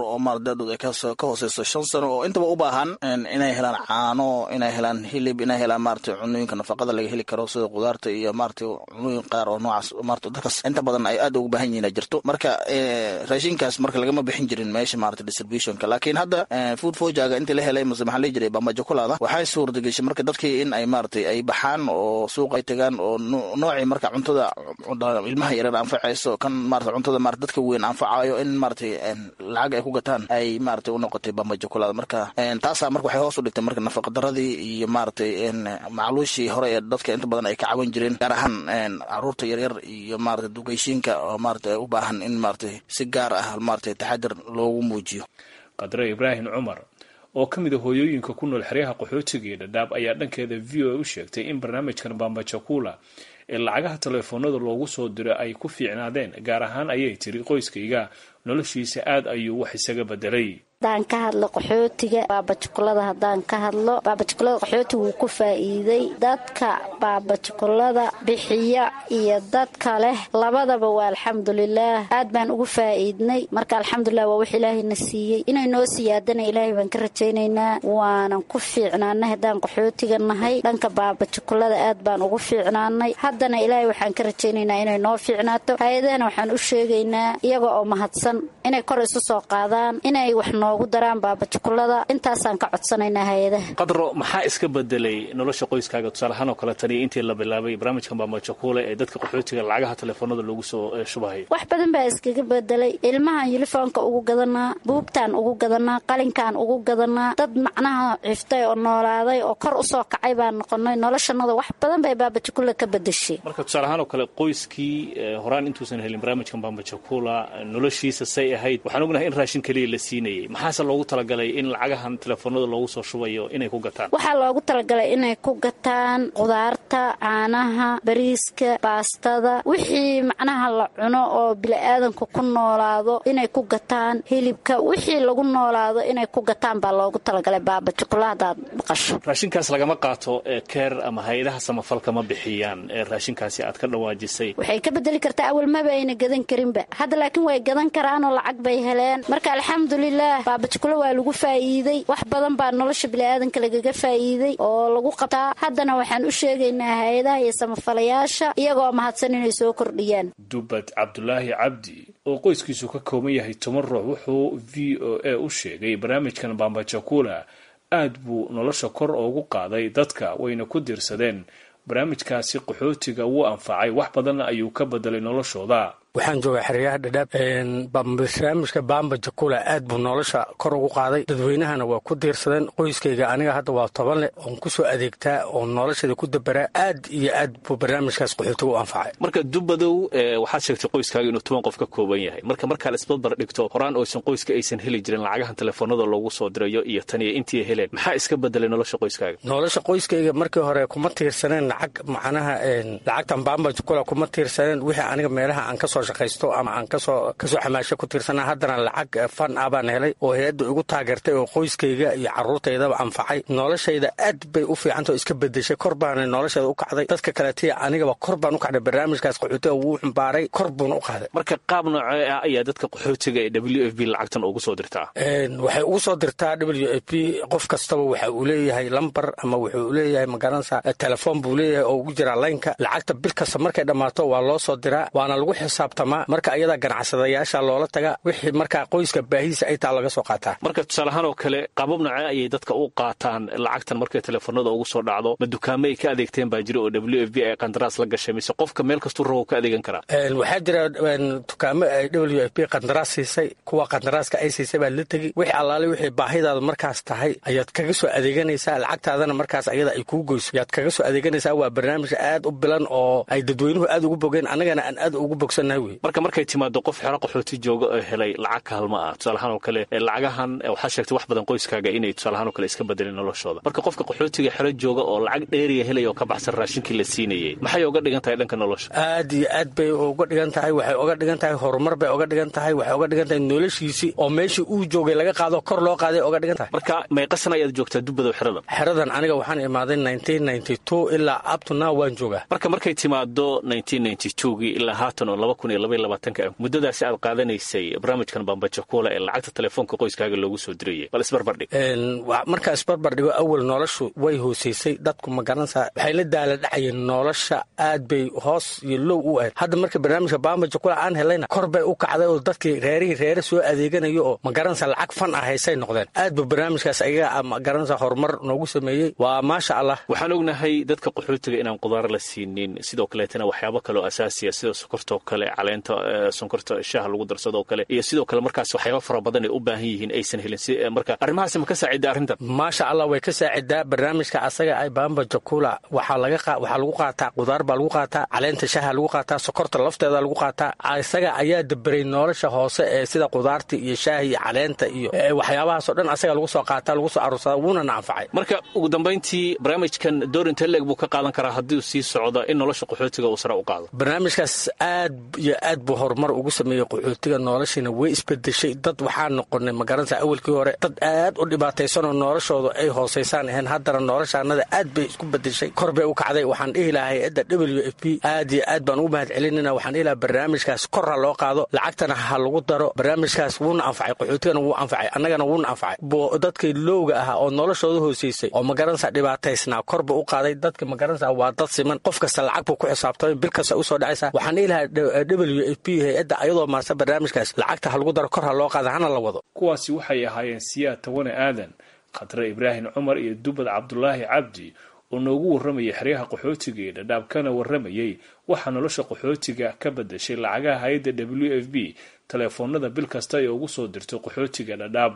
da-dooda ay ka hooseyso shan sano oo intaba u baahan inay helaan caano inay helaan hilib inay helaan maarata cunooyinka nafaqada laga heli karo sida qudaarta iyo maarata cunooyin qaar oo noocaas maarata dadkaas inta badan ay aad ugu baahan yihiin jirto marka raashinkaas marka lagama bixin jirin meesha maarata distributionka laakiin hadda food fojaga intii la helay mase maxaa la jiray bambajokulada waxay suurtageshay marka dadkii in ay maarata ay baxaan oo suuq ay tagaan oo noocii marka cuntada ilmaha yareer anfacayso kan maarata cuntada maarata dadka weyn anfacayo in maarata lacag ay ku gataan ay maarata u noqotay bambajokulada marka taasaa marka waxay hoos u dhigtay marka nafaqadaradii iyo maarata macluushii hore ee dadka inta badan ay ka caban jireen gaar ahaan caruurta yaryar iyo maarata dugeyshiinka oo maarata u baahan in maarata si gaar ah maarata taxadir loogu muujiyo qadre ibraahim cumar oo ka mid a hooyooyinka ku nool xeryaha qaxootiga iyo dhadhaab ayaa dhankeeda v o a u sheegtay in barnaamijkan bambajakula ee lacagaha teleefoonada loogu soo diro ay ku fiicnaadeen gaar ahaan ayay tiri qoyskayga noloshiisa aad ayuu wax isaga bedelay hadaan ka hadlo qaxootiga baabajukulada haddaan ka hadlo baabajukulada qaxooti wuu ku faa'iiday dadka baabajukulada bixiya iyo dadka leh labadaba waa alxamdulilaah aad baan ugu faa'iidnay marka alxamdulilah waa wax ilaahayna siiyey inay noo siyaadana ilaahay baan ka rajaynaynaa waanan ku fiicnaanay haddaan qaxootiga nahay dhanka baabajukulada aad baan ugu fiicnaanay haddana ilaahay waxaan ka rajaynaynaa inay noo fiicnaato hay-adahana waxaan u sheegaynaa iyaga oo mahadsan inay kor isu soo qaadaan inay wax noogu daraan baabajukulada intaasaan ka codsanaynaa hay-adaha qadro maxaa iska bedelay nolosha qoyskaaga tusaaleahaan oo kale tani intii la bilaabay barnaamijkan bambajakule ee dadka qaxootiga lacagaha teleefoonada loogu soo shubahay wax badan baa iskaga bedelay ilmahan yulifoonka ugu gadanaa buugtaan ugu gadanaa qalinkaan ugu gadanaa dad macnaha ciftay oo noolaaday oo kor usoo kacay baan noqonay noloshanada wax badan bay baabajakula ka bedeshay marka tusaaleahaan oo kale qoyskii horaan intuusan helin barnaamijkan bambajakula noloshiisa say ahayd waxaan ognahay in raashin keliya la siinayay maxaase loogu talagalay in lacagahan teleefoonada loogu soo shubayo inay ku gataan waxaa loogu talagalay inay ku gataan qudaarta caanaha bariiska baastada wixii macnaha la cuno oo bili-aadanku ku noolaado inay ku gataan hilibka wixii lagu noolaado inay ku gataan baa loogu talagalay baabajukula hadaad maqasho raashinkaas lagama qaato keer ama hay-adaha samafalka ma bixiyaan raashinkaasi aad ka dhawaajisay waxay ka bedeli kartaa awal maba ayna gadan karinba hadda laakiin way gadan karaanoo lacag bay heleen marka alxamdulilah baabajukula waa lagu faa'iiday wax badan baa nolosha biniaadanka lagaga faa'iiday oo lagu qabtaa haddana waxaan u sheegaynaa hay-adaha iyo samafalayaasha iyagoo mahadsan inay soo kordhiyaan dubad cabdulaahi cabdi oo qoyskiisu ka kooban yahay toban ruux wuxuu v o a u sheegay barnaamijkan bambajakula aad buu nolosha kor ugu qaaday dadka wayna ku diirsadeen barnaamijkaasi qaxootiga wuu anfacay wax badanna ayuu ka bedelay noloshooda waxaan joogaa xeryaha dhadhaab barnaamijka bamba jakula aad buu nolosha kor ugu qaaday dadweynahana waa ku diirsadeen qoyskayga aniga hadda waa toban leh oon kusoo adeegtaa oo nolosheeda ku dabaraa aad iyo aad buu barnaamijkaas qaxootiga u anfacay marka dubadow waxaad sheegtay qoyskaaga inuu toban qof ka kooban yahay marka markaa isbadbar dhigto horaan oysan qoyska aysan heli jirin lacagahan telefoonada loogu soo dirayo iyo taniyo intii heleen maxaa iska bedelay nolosha qoyskaaga nolosha qoyskayga markii hore kuma tiirsaneen lacag macnaha lacagtan bamba jakula kuma tiirsaneen wixii aniga meelaha aan kasoo shaqaysto ama aan kasoo kasoo xamaasho ku tiirsana haddana lacag fan ah baan helay oo hay-adda igu taageertay oo qoyskayga iyo caruurtaydaba anfacay noloshayda aad bay u fiicanta oo iska bedeshay kor baana nolosheeda u kacday dadka kaletiya anigaba kor baan u kacday barnaamijkaas qaxootiga wuu xumbaaray kor buuna u qaaday marka qaab noocee ah ayaa dadka qaxootiga ee w f b lacagtan ugu soo dirtaa waxay ugu soo dirtaa w f b qof kastaba waxa uu leeyahay lambar ama wuxuu leeyahay magaranaysa telefoon buu leeyahay oo ugu jiraa laynka lacagta bil kasta markay dhammaato waa loo soo diraa waana lagu xisaabtamaa marka ayadaa ganacsadayaasha loola taga wixii markaa qoyska baahiisa ay taa laga soo qaataa marka tusaaleahaan oo kale qaabab nocee ayay dadka u qaataan lacagtan markay teleefoonada ugu soo dhacdo ma dukaamo ay ka adeegteen baa jira oo w f b ay qandaraas la gashay mise qofka meel kastuu rabo ka adeegan karaa waxaa jira dukaamo ay w f b qandaraas siisay kuwa qandaraaska ay siisay baa la tegi wixii allaale wixii baahidaada markaas tahay ayaad kaga soo adeeganaysaa lacagtaadana markaas ayada ay kuu goyso ayaad kaga soo adeeganaysaa waa barnaamij aad u bilan oo ay dadweynuhu aad ugu bogeen annagana aan aad ugu bogsannahay wey marka markay timaado qof xero qaxooti jooga oo helay lacag kaalma ah tusaalahaan oo kale lacagahan waxaa sheegtay wax badan qoyskaaga inay tusaalahaan oo kale iska bedeleen noloshooda marka qofka qaxootiga xero jooga oo lacag dheeriya helaya oo ka baxsan raashinkii la siinayay maxay uga dhigan tahay dhanka nolosha aad iyo aad bay uga dhigan tahay waxay uga dhigan tahay horumar bay uga dhigan tahay waxay uga dhigan tahay noloshiisii oo meeshii uu joogay laga qaado kor loo qaaday uga dhigan tahay marka meeqasan ayaad joogtaa dubadow xeradan xeradan aniga waxaan imaaday ilaa abtuna waan joogaa marka markay timaado gii ilaa haatan oo kun iyo labaiyo labaatanka muddadaasi aad qaadanaysay barnaamijkan bambajakuula ee lacagta telefoonka qoyskaaga loogu soo dirayay bal isbarbardhig markaa isbarbardhigo awal noloshu way hoosaysay dadku ma garanaysaa waxay la daala dhacayeen nolosha aad bay hoos iyo low u ahayd hadda marka barnaamijka bambajakula aan helayna kor bay u kacday oo dadkii reerihii reere soo adeeganayo oo ma garanaysaa lacag fan ah haysay noqdeen aad ba barnaamijkaas ayaga ma garanaysaa horumar noogu sameeyey waa maasha allah waxaan ognahay dadka qaxootiga inaan qudaar la siinin sidoo kaleetana waxyaabo kaleoo asaasiya sida sokortoo kale caleenta sonkorta shaaha lagu darsadoo kale iyo sidoo kale markaas waxyaaba fara badan ay u baahan yihiin aysan helin marka arrimahaasi ma ka saacida arrintan maasha allah way ka saacidaa barnaamijka asaga ay bamba jakula waxaa lagu qaataa qudaar baa lagu qaataa caleenta shaaha lagu qaataa sokorta lafteeda lagu qaataa isaga ayaa daberay nolosha hoose ee sida qudaarta iyo shaaha iyo caleenta iyo waxyaabahaasoo dhan asaga lagu soo qaataa lagu soo aruursada wuuna na anfacay marka ugu dambayntii barnaamijkan doorinta leeg buu ka qaadan karaa haddii sii socdo in nolosha qaxootiga uu sare u qaado barnaamijkaas aad iyo aad buu horumar ugu sameeyey qaxootiga noloshiina way isbedeshay dad waxaa noqonay magaranaysa awalkii hore dad aad u dhibaataysanoo noloshooda ay hoosaysaan ahayn haddana noloshaanada aad bay isku bedeshay kor bay u kacday waxaan dhihi lahaa hay-adda w f p aad iyo aad baan ugu mahad celinayna waxaan dhihi lahaa barnaamijkaas kor ha loo qaado lacagtana ha lagu daro barnaamijkaas wuuna anfacay qaxootigana wuu anfacay annagana wuuna anfacay dadkii lowga ahaa oo noloshooda hoosaysay oo magaranaysa dhibaataysnaa korba u qaaday dadka magaranaysa waa dad siman qof kasta lacag buu ku xisaabtamay bil kasta usoo dhacaysa waxaan dhihi lahaa w f p hay-adda ayadoo maarsa barnaamijkaas lacagta ha lagu daro kor ha loo qaada hana la wado kuwaasi waxay ahaayeen siyaad tawane aadan khatre ibraahim cumar iyo dubad cabdulaahi cabdi oo noogu warramayay xeryaha qaxootiga ee dhadhaab kana warramayay waxaa nolosha qaxootiga ka badashay lacagaha hay-adda w f b teleefoonada bil kasta ee ugu soo dirto qaxootiga dhadhaab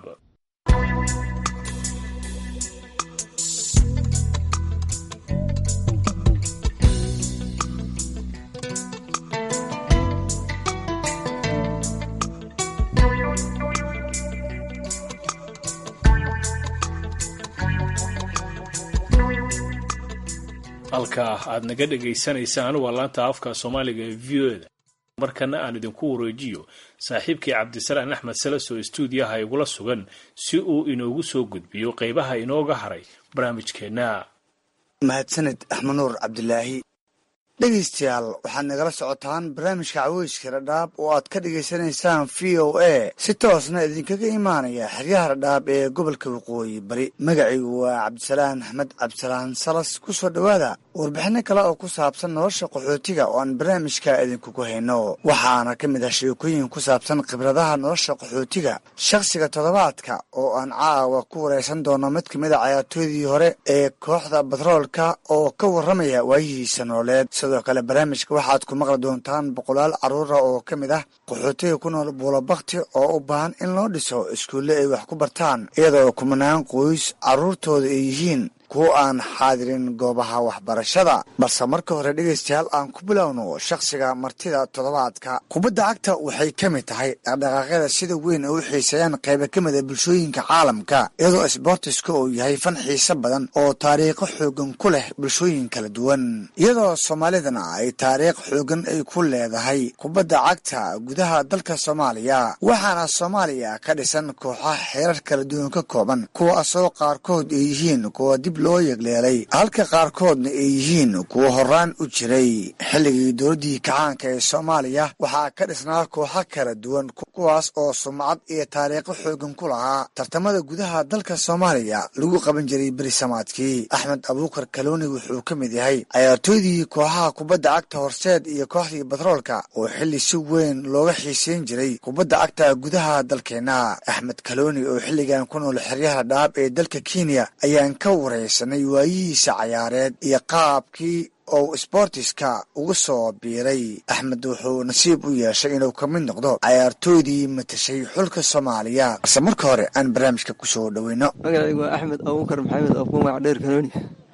halkaa aad naga dhagaysanaysaan waa laanta afka soomaaliga ee v o da markana aan idinku wareejiyo saaxiibkii cabdisalaan axmed salaso stuudiyaha igula sugan si uu inoogu soo gudbiyo qaybaha inooga haray barnaamijkeenna mahadsaned axmed nuur cabdilaahi dhegaystayaal waxaad nagala socotaan barnaamijka caweyska dhadhaab oo aad ka dhagaysanaysaan v o a si toosna idinkaga imaanaya xeryaha dhadhaab ee gobolka waqooyi bari magacaygu waa cabdisalaan axmed cabdisalaan salas ku soo dhowaada warbixino kale oo ku saabsan nolosha qaxootiga oo aan barnaamijka idinkugu hayno waxaana ka mid ah sheekooyin ku saabsan khibradaha nolosha qaxootiga shakhsiga toddobaadka oo aan caawa ku wareysan doono mid ka mid a cayaartooydii hore ee kooxda batroolka oo ka warramaya waayihiisa nololeed sidoo kale barnaamijka waxaad ku maqli doontaan boqolaal carruura oo ka mid ah qaxootiga ku nool buulabakti oo u baahan in loo dhiso iskuulle ay wax ku bartaan iyadoo kumanaan qoys carruurtooda ay yihiin kuwo aan xaadirin goobaha waxbarashada balse marka hore dhegaystayaal aan ku bilowno shakhsiga martida toddobaadka kubadda cagta waxay ka mid tahay dhaqdhaqaaqyada sida weyn ay u xiiseeyaan qayba ka mid a bulshooyinka caalamka iyadoo sboortiska uu yahay fan xiise badan oo taariikho xoogan ku leh bulshooyin kala duwan iyadoo soomaalidana ay taariikh xoogan ay ku leedahay kubadda cagta gudaha dalka soomaaliya waxaana soomaaliya ka dhisan kooxaha xeerar kala duwan ka kooban kuwaasoo qaarkood ay yihiin kuwa dib loo yegleelay halka qaarkoodna ay yihiin kuwa horaan u jiray xilligii dowladdii kacaanka ee soomaaliya waxaa ka dhisnaa kooxo kala duwan kuwaas oo sumcad iyo taariikho xoogan ku lahaa tartamada gudaha dalka soomaaliya lagu qaban jiray berisamaadkii axmed abuukar kalooni wuxuu ka mid yahay cayaartooydii kooxaha kubadda cagta horseed iyo kooxdii batroolka oo xilli si weyn looga xiiseyn jiray kubadda cagta gudaha dalkeenna axmed kalooni oo xilligan ku nool xeryaha dhaab ee dalka kenya ayaan ka wareysanay waayihiisa cayaareed iyo qaabkii ou sboortiska uga soo biiray axmed wuxuu nasiib u yeeshay inuu ka mid noqdo cayaartooydii matashay xulka soomaaliya balse marka hore aan barnaamijka kusoo dhoweyno magacaygu waa axmed abuukar maxamed afku magac dheer kanooni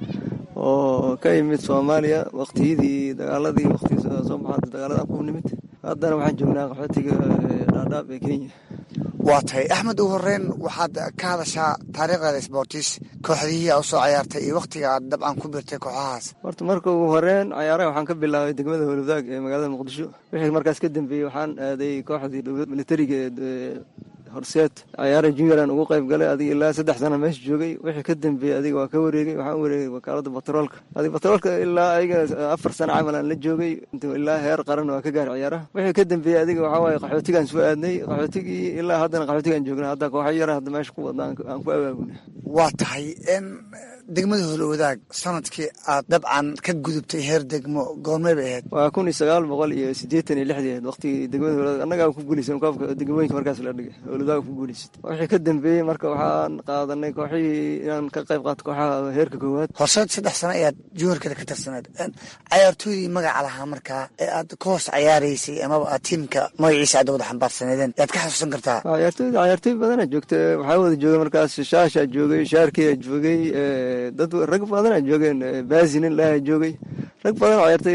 oo ka yimid soomaaliya waktiyadii dagaaladii waqtigii soo baxaada dagaalada ku nimid haddana waxaan joognaa qaxootiga dhaadhaab ee kenya waa tahay axmed ugu horeyn waxaad ka hadashaa taariikhdeeda sboortis kooxdihii aa usoo cayaartay iyo wakhtiga aad dabcan ku birtay kooxahaas horta marka ugu horeyn cayaaraha waxaan ka bilaabay degmada howlwadaag ee magaalada muqdisho wixii markaas ka dambeeyey waxaan aaday kooxdii dowlad militariga ee horseed cayaara junioraan ugu qayb galay adiga ilaa saddex sana meesha joogay wixii ka dambeeyey adiga waa ka wareegay waxaan u wareegay wakaalada batroolka adiga batroolka ilaa ayaga afar sano camal aan la joogay ilaa heer qaran waa ka gaari ciyaaraha wixii ka dambeeyey adiga waxaa waaye qaxootigaan soo aadnay qaxootigii ilaa haddana qaxootigaan joognay hadda kooxa yara hadda meesha ku wadna aan ku abaabunay waa tahay degmada holowadaag sanadkii aad dabcan ka gudubtay heer degmo goormay bay ahayd waa kun iyo sagaal boqol iyo siddeetan iyo lixdii ahayd waqtigii degmada holowadaag annagaa ku guulaysan koobka degmooyinka markaas la dhigay holowadaag ku guulaysatay wixii ka dambeeyey marka waxaan qaadanay kooxihii inaan ka qayb qaato kooxaha heerka koowaad horseed saddex sano ayaad juniorkada ka tirsaneed cayaartooydii magaca lahaa markaa ee aad ka hoos cayaaraysay amaba aad tiimka magaciisa aad wada xambaarsaneedeen yaad ka xasuusan kartaa cayaartooyda cayaartooy badana joogta waxaa wada joogay markaas shaashaa joogay shaarkiyaa joogay dad rag badanaa joogeen baasinin laha joogay rag badan cayaartay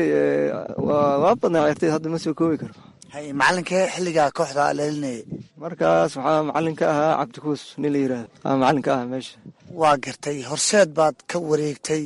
waa badnaa cayaartay hadda ma soo koobi karo hay macalinkee xilligaa kooxda leelinayay markaas waxaa macalin ka ahaa cabdikuus nin la yiraahdo aa macalin ka ahaa meesha waa gartay horseed baad ka wareegtay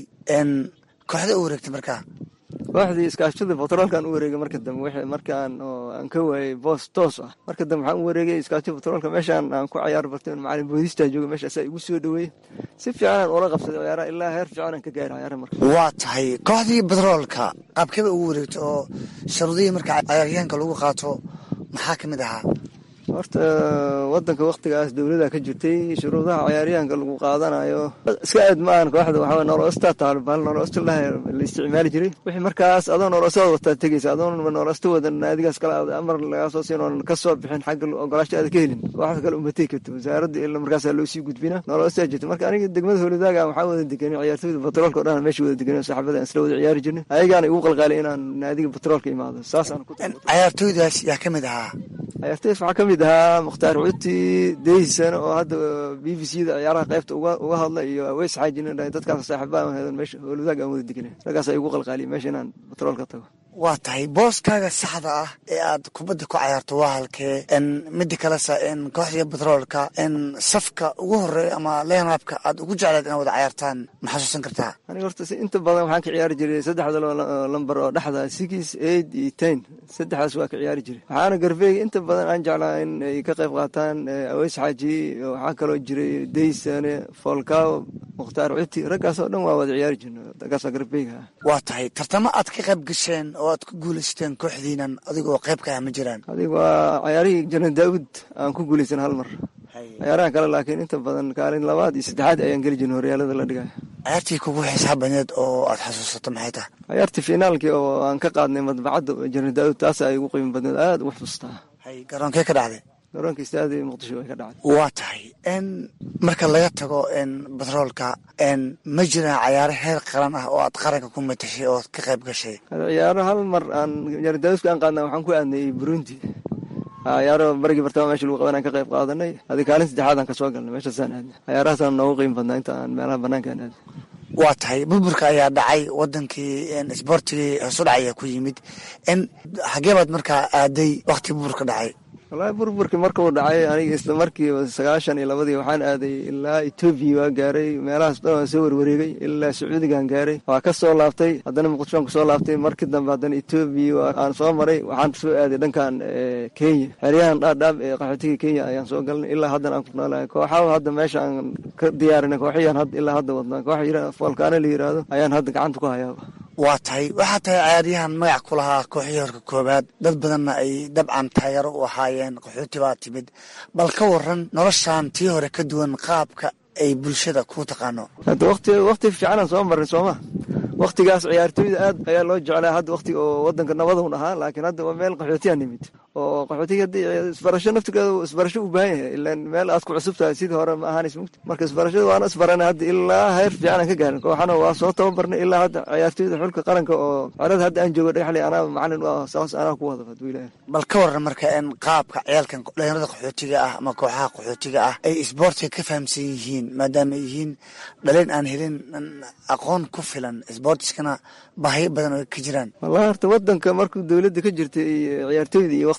kooxda u wareegtay markaa kooxdii iskaashada batroolkaan u wareegay marka dambe wixii markaan oo aan ka waayey boos toos ah marka dambe waxaan u wareegay iskaashada batroolka meeshaan aan ku cayaar bartay macalin boodistaa joogay meesha asaa igu soo dhaweeyey si fiicanaan ula qabsaday ciyaaraha ilaa heer fiicanaan ka gaaray ciyaaraha marka waa tahay kooxdii batroolka qaabkeeba ugu wareegto oo sharudihii marka cayaaryahanka lagu qaato maxaa ka mid ahaa horta wadanka waktigaas dowlada ka jirtay shuruudaha cayaaryahanka lagu qaadanayo iska aad ma ahan kooxda waxaa nooloosta taalo bahal nooloosta la isticmaali jiray wixii markaas adoo nooloostada wataa tegeysa adoon nooloosta wadan naadigaas kale amar lagaa soo siin oon ka soo bixin xagga ogolaasho aada ka helin kooxda kale uma tegi karto wasaaradda ila markaasaa loo sii gudbina nooloostaa jirta marka aniga degmada howladaaga waxaa wada deganay ciyaartooyda batroolka o dhan meesha wada deganay saxaabada aan isla wada ciyaari jirnay ayagaana igu qalqaalay inaan naadiga batroolka imaado saasaan cayaartooydaas yaa ka mid ahaa ciyaartooydaas waxaa ka mid ahaa mukhtaar cuti deysan oo hadda b b c da ciyaaraha qaybta uga hadla iyo aweys xaajin dadkaas saaxiibaan heedan meesha howlwadaag aan wada deganay raggaas ay igu qalqaaliya meesha inaan batroolka tago waa tahay booskaaga saxda ah ee aad kubadda ku cayaarto waa halkee mida kalesa kooxdii batroolka safka ugu horeeya ama leenaabka aad ugu jecleed inaad wada cayaartaan ma xasuusan kartaa aniga horta inta badan waxaan ka ciyaari jiray saddexda lambar oo dhexda six eight iyo ten saddexdaas waa ka ciyaari jiray waxaana garbeega inta badan aan jeclaa in ay ka qayb qaataan aweys xaaji waxaa kaloo jiray deysane folkaw mukhtaar cuti raggaas oo dhan waa wada ciyaari jirna raggaasa garbeega ah waa tahay tartamo aad ka qayb gasheen oo aad ku guulaysteen kooxdiinan adigoo qayb ka ah ma jiraan adiga waa cayaarihii janan daawud aan ku guulaysan hal mar ciyaaraha kale laakiin inta badan kaalin labaad iyo saddexaad ayaan geli jirin horyaalada la dhigaya cayaartii kugu xisaab badneed oo aad xasuusato maxay tahay cayaartii finaalkii oo aan ka qaadnay madbacadda janan daawud taas ay ugu qiimo badneed aada ugu xusuustaa garoonkee ka dhacday garoonka istaadi muqdisho way ka dhacday waa tahay marka laga tago batroolka ma jiraan cayaaro heer qaran ah oo aad qaranka ku matashay oo ka qayb gashay ciyaaro hal mar aan jarandaawuska aan qaadna waxaan ku aadnay burundi ciyaaro barigii bartama mesha lagu qaban aan ka qayb qaadanay adi kaalin saddexaad aan kasoo galnay meeshaasaan aadnay ciyaarahaasaan noogu qiimo badnaa inta aan meelaha banaanka aan aadnay waa tahay burburka ayaa dhacay wadankii isboortigii hoosudhac ayaa ku yimid xagee baad markaa aaday wakti burburka dhacay wallaahi burburkii markuu dhacay aniga isla markiiba sagaashan iyo labadii waxaan aaday ilaa etoobiya waa gaaray meelahaas dhan waan soo warwareegay ilaa sacuudigaan gaaray waa ka soo laabtay haddana muqdishoan kusoo laabtay markii dambe haddana etoobiya aan soo maray waxaan soo aaday dhankan kenya xeryahan dhaadhaab ee qaxootiga kenya ayaan soo galnay ilaa haddana aan ku noolahay kooxaha hadda meesha aan ka diyaarinay kooxiyaan ilaa hadda wadnaa kooxa foolkaana la yiraahdo ayaan hadda gacanta ku hayaaba waa tahay waxaa tahay cayaaryahan magac ku lahaa kooxihii horka koobaad dad badanna ay dabcan taageero u ahaayeen qaxooti baa timid bal ka waran noloshan tii hore ka duwan qaabka ay bulshada ku taqaano hadda wati wakti fiicanaan soo marnay sooma waktigaas ciyaartooyda aad ayaa loo jeclaa hadda wakti oo wadanka nabaduun ahaa laakiin hadda waa meel qaxootiyaa nimid oo qaxootiga haddii isbarasho naftigeeda isbarasho u baahan yahay ilaan meel aad ku cusub tahay sidii hore ma ahaanays mugti marka isbarashada waana isbaranay hadda ilaa heer fiican aan ka gaarin kooxana waa soo tababarnay ilaa hadda ciyaartooyda xulka qaranka oo cerada hadda aan joogo dhagaxley anaa macalin u ah saas anaa ku wada haduu ilaahay bal ka waran marka in qaabka ciyaalkan dhalinyarada qaxootiga ah ama kooxaha qaxootiga ah ay isboortiga ka fahamsan yihiin maadaama ay yihiin dhalin aan helin aqoon ku filan isboortiskana baahyo badan oo ka jiraan wallahi horta wadanka markuu dowladda ka jirtay ciyaartooyda iyo waktiga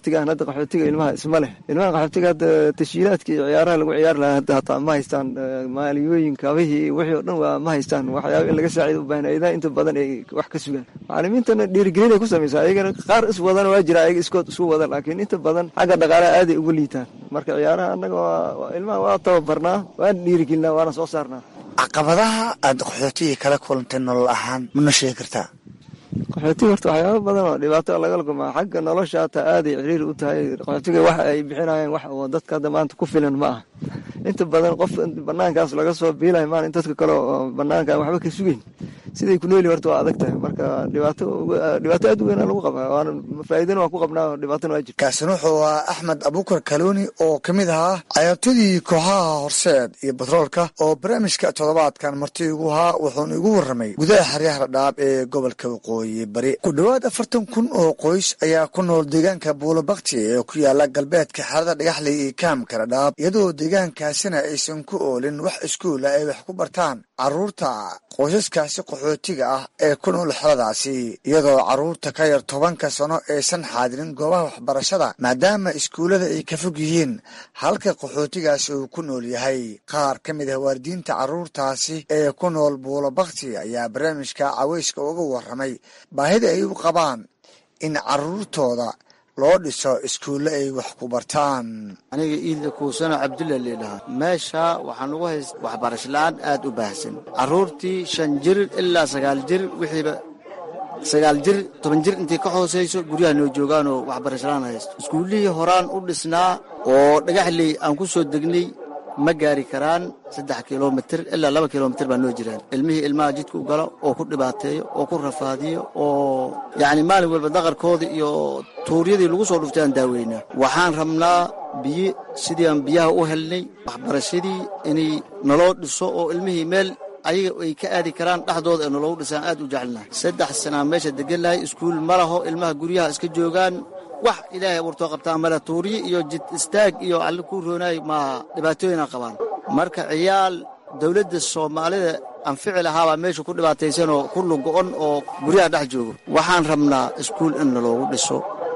qaxootiga aan hadda qaxootiga ilmaha isma leh ilmaha qaxootiga hadda tashiilaadka iyo ciyaaraha lagu ciyaari lahaa hadda hataa ma haystaan maaliyooyin kabihii wixii oo dhan waa ma haystaan waxyaaba in laga saacido u baahan ayadaha inta badan ay wax ka sugaan macalimiintana dhiirigelin ay ku samaysaa ayagana qaar is wadana waa jira ayaga iskood isu wada laakiin inta badan xagga dhaqaalaha aaday uga liitaan marka ciyaaraha annaga waa ilmaha waa tababarnaa waan dhiirigelinaa waana soo saarnaa caqabadaha aad qaxootiga kala kulantay nolol ahaan mana sheegi kartaa qaxootiga horta waxyaaba badan oo dhibaato laga laguma xagga nolosha hataa aaday ciriiri u tahay qaxootiga waxa ay bixinayaan wax oo dadka hadda maanta ku filan ma aha inta badan qof banaankaas laga soo biilayo maan in dadka kale oo banaanka aan waxba ka sugeyn siday ku nooli horta waa adag tahay marka dhibaato dhibaato aad u weyn lagu qabaa waana faa'iidana waa ku qabnaa dhibaatana waa jirta kaasina wuxuu ahaa axmed abuukar kalooni oo ka mid ahaa cayaartooydii kooxaha horseed iyo batroolka oo barnaamijka toddobaadkan marti igu ahaa wuxuuna igu warramay gudaha xeryaha dhadhaab ee gobolka waqooyi bari ku dhowaad afartan kun oo qoys ayaa ku nool deegaanka buulabakti ee ku yaala galbeedka xerada dhagaxley iyo kaamka dhadhaab iyadoo deegaankaasina aysan ku oolin wax iskuula ay wax ku bartaan caruurta qoysaskaasi qaxootiga ah ee ku nool xeradaasi iyadoo carruurta ka yar tobanka sano aysan xaadirin goobaha waxbarashada maadaama iskuullada ay ka fog yihiin halka qaxootigaasi uu ku nool yahay qaar ka mid ah waalidiinta carruurtaasi ee ku nool buulabakti ayaa barnaamijka caweyska uga warramay baahida ay u qabaan in carruurtooda loo dhiso iskuulle ay wax ku bartaan aniga iidla kuusano cabdulla leedhahaa meesha waxaan ugu hayst waxbarasho la-aan aad u baahsan carruurtii shan jir ilaa sagaal jir wixiiba sagaal jir toban jir intay ka hoosayso guryaha noo joogaanoo waxbarasho la-aan haysto iskuullihii horaan u dhisnaa oo dhagaxley aan ku soo degnay ma gaari karaan saddex kilomitir ilaa laba kilomitir baa noo jiraan ilmihii ilmaha jidka u galo oo ku dhibaateeyo oo ku rafaadiyo oo yacni maalin walba daqarkooda iyo tuuryadii lagu soo dhuftay aan daaweynaa waxaan rabnaa biyo sidii aan biyaha u helnay waxbarashadii inay naloo dhiso oo ilmihii meel ayaga ay ka aadi karaan dhexdooda ee naloogu dhisaan aad u jecelnahay saddex sanaa meesha degan lahay iskuul ma laho ilmaha guryaha iska joogaan wax ilaahay abuurtoo qabtaa male tuuryo iyo jid istaag iyo alle ku roonaay maaha dhibaatooyina qabaan marka ciyaal dowladda soomaalida anfici lahaabaa meesha ku dhibaataysanoo ku lugo-on oo guryaha dhex joogo waxaan rabnaa iskuul in naloogu dhiso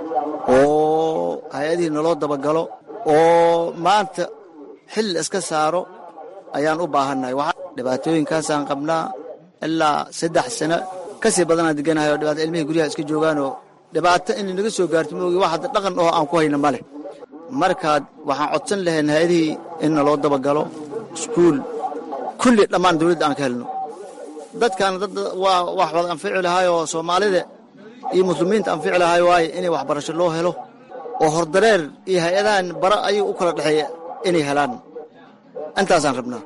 oo hay-adihii naloo dabagalo oo maanta xil iska saaro ayaan u baahannahay dhibaatooyinkaasaan qabnaa ilaa saddex sano kasii badanaan deganahay oo dhibaato ilmihii guryaha iska joogaanoo dhibaato inay naga soo gaarto maogi wax hadda dhaqan oo aan ku hayna ma leh markaad waxaan codsan lahayn hay-adihii in naloo dabagalo iskuul kulli dhammaan dawladda aan ka helno dadkan dad waa wax wada anfici lahaayoo soomaalida iyo muslimiinta anfici lahaayo waaye inay waxbarasho loo helo oo hordareer iyo hay-adahan bara ayaga u kala dhexeeya inay helaan intaasaan rabnaa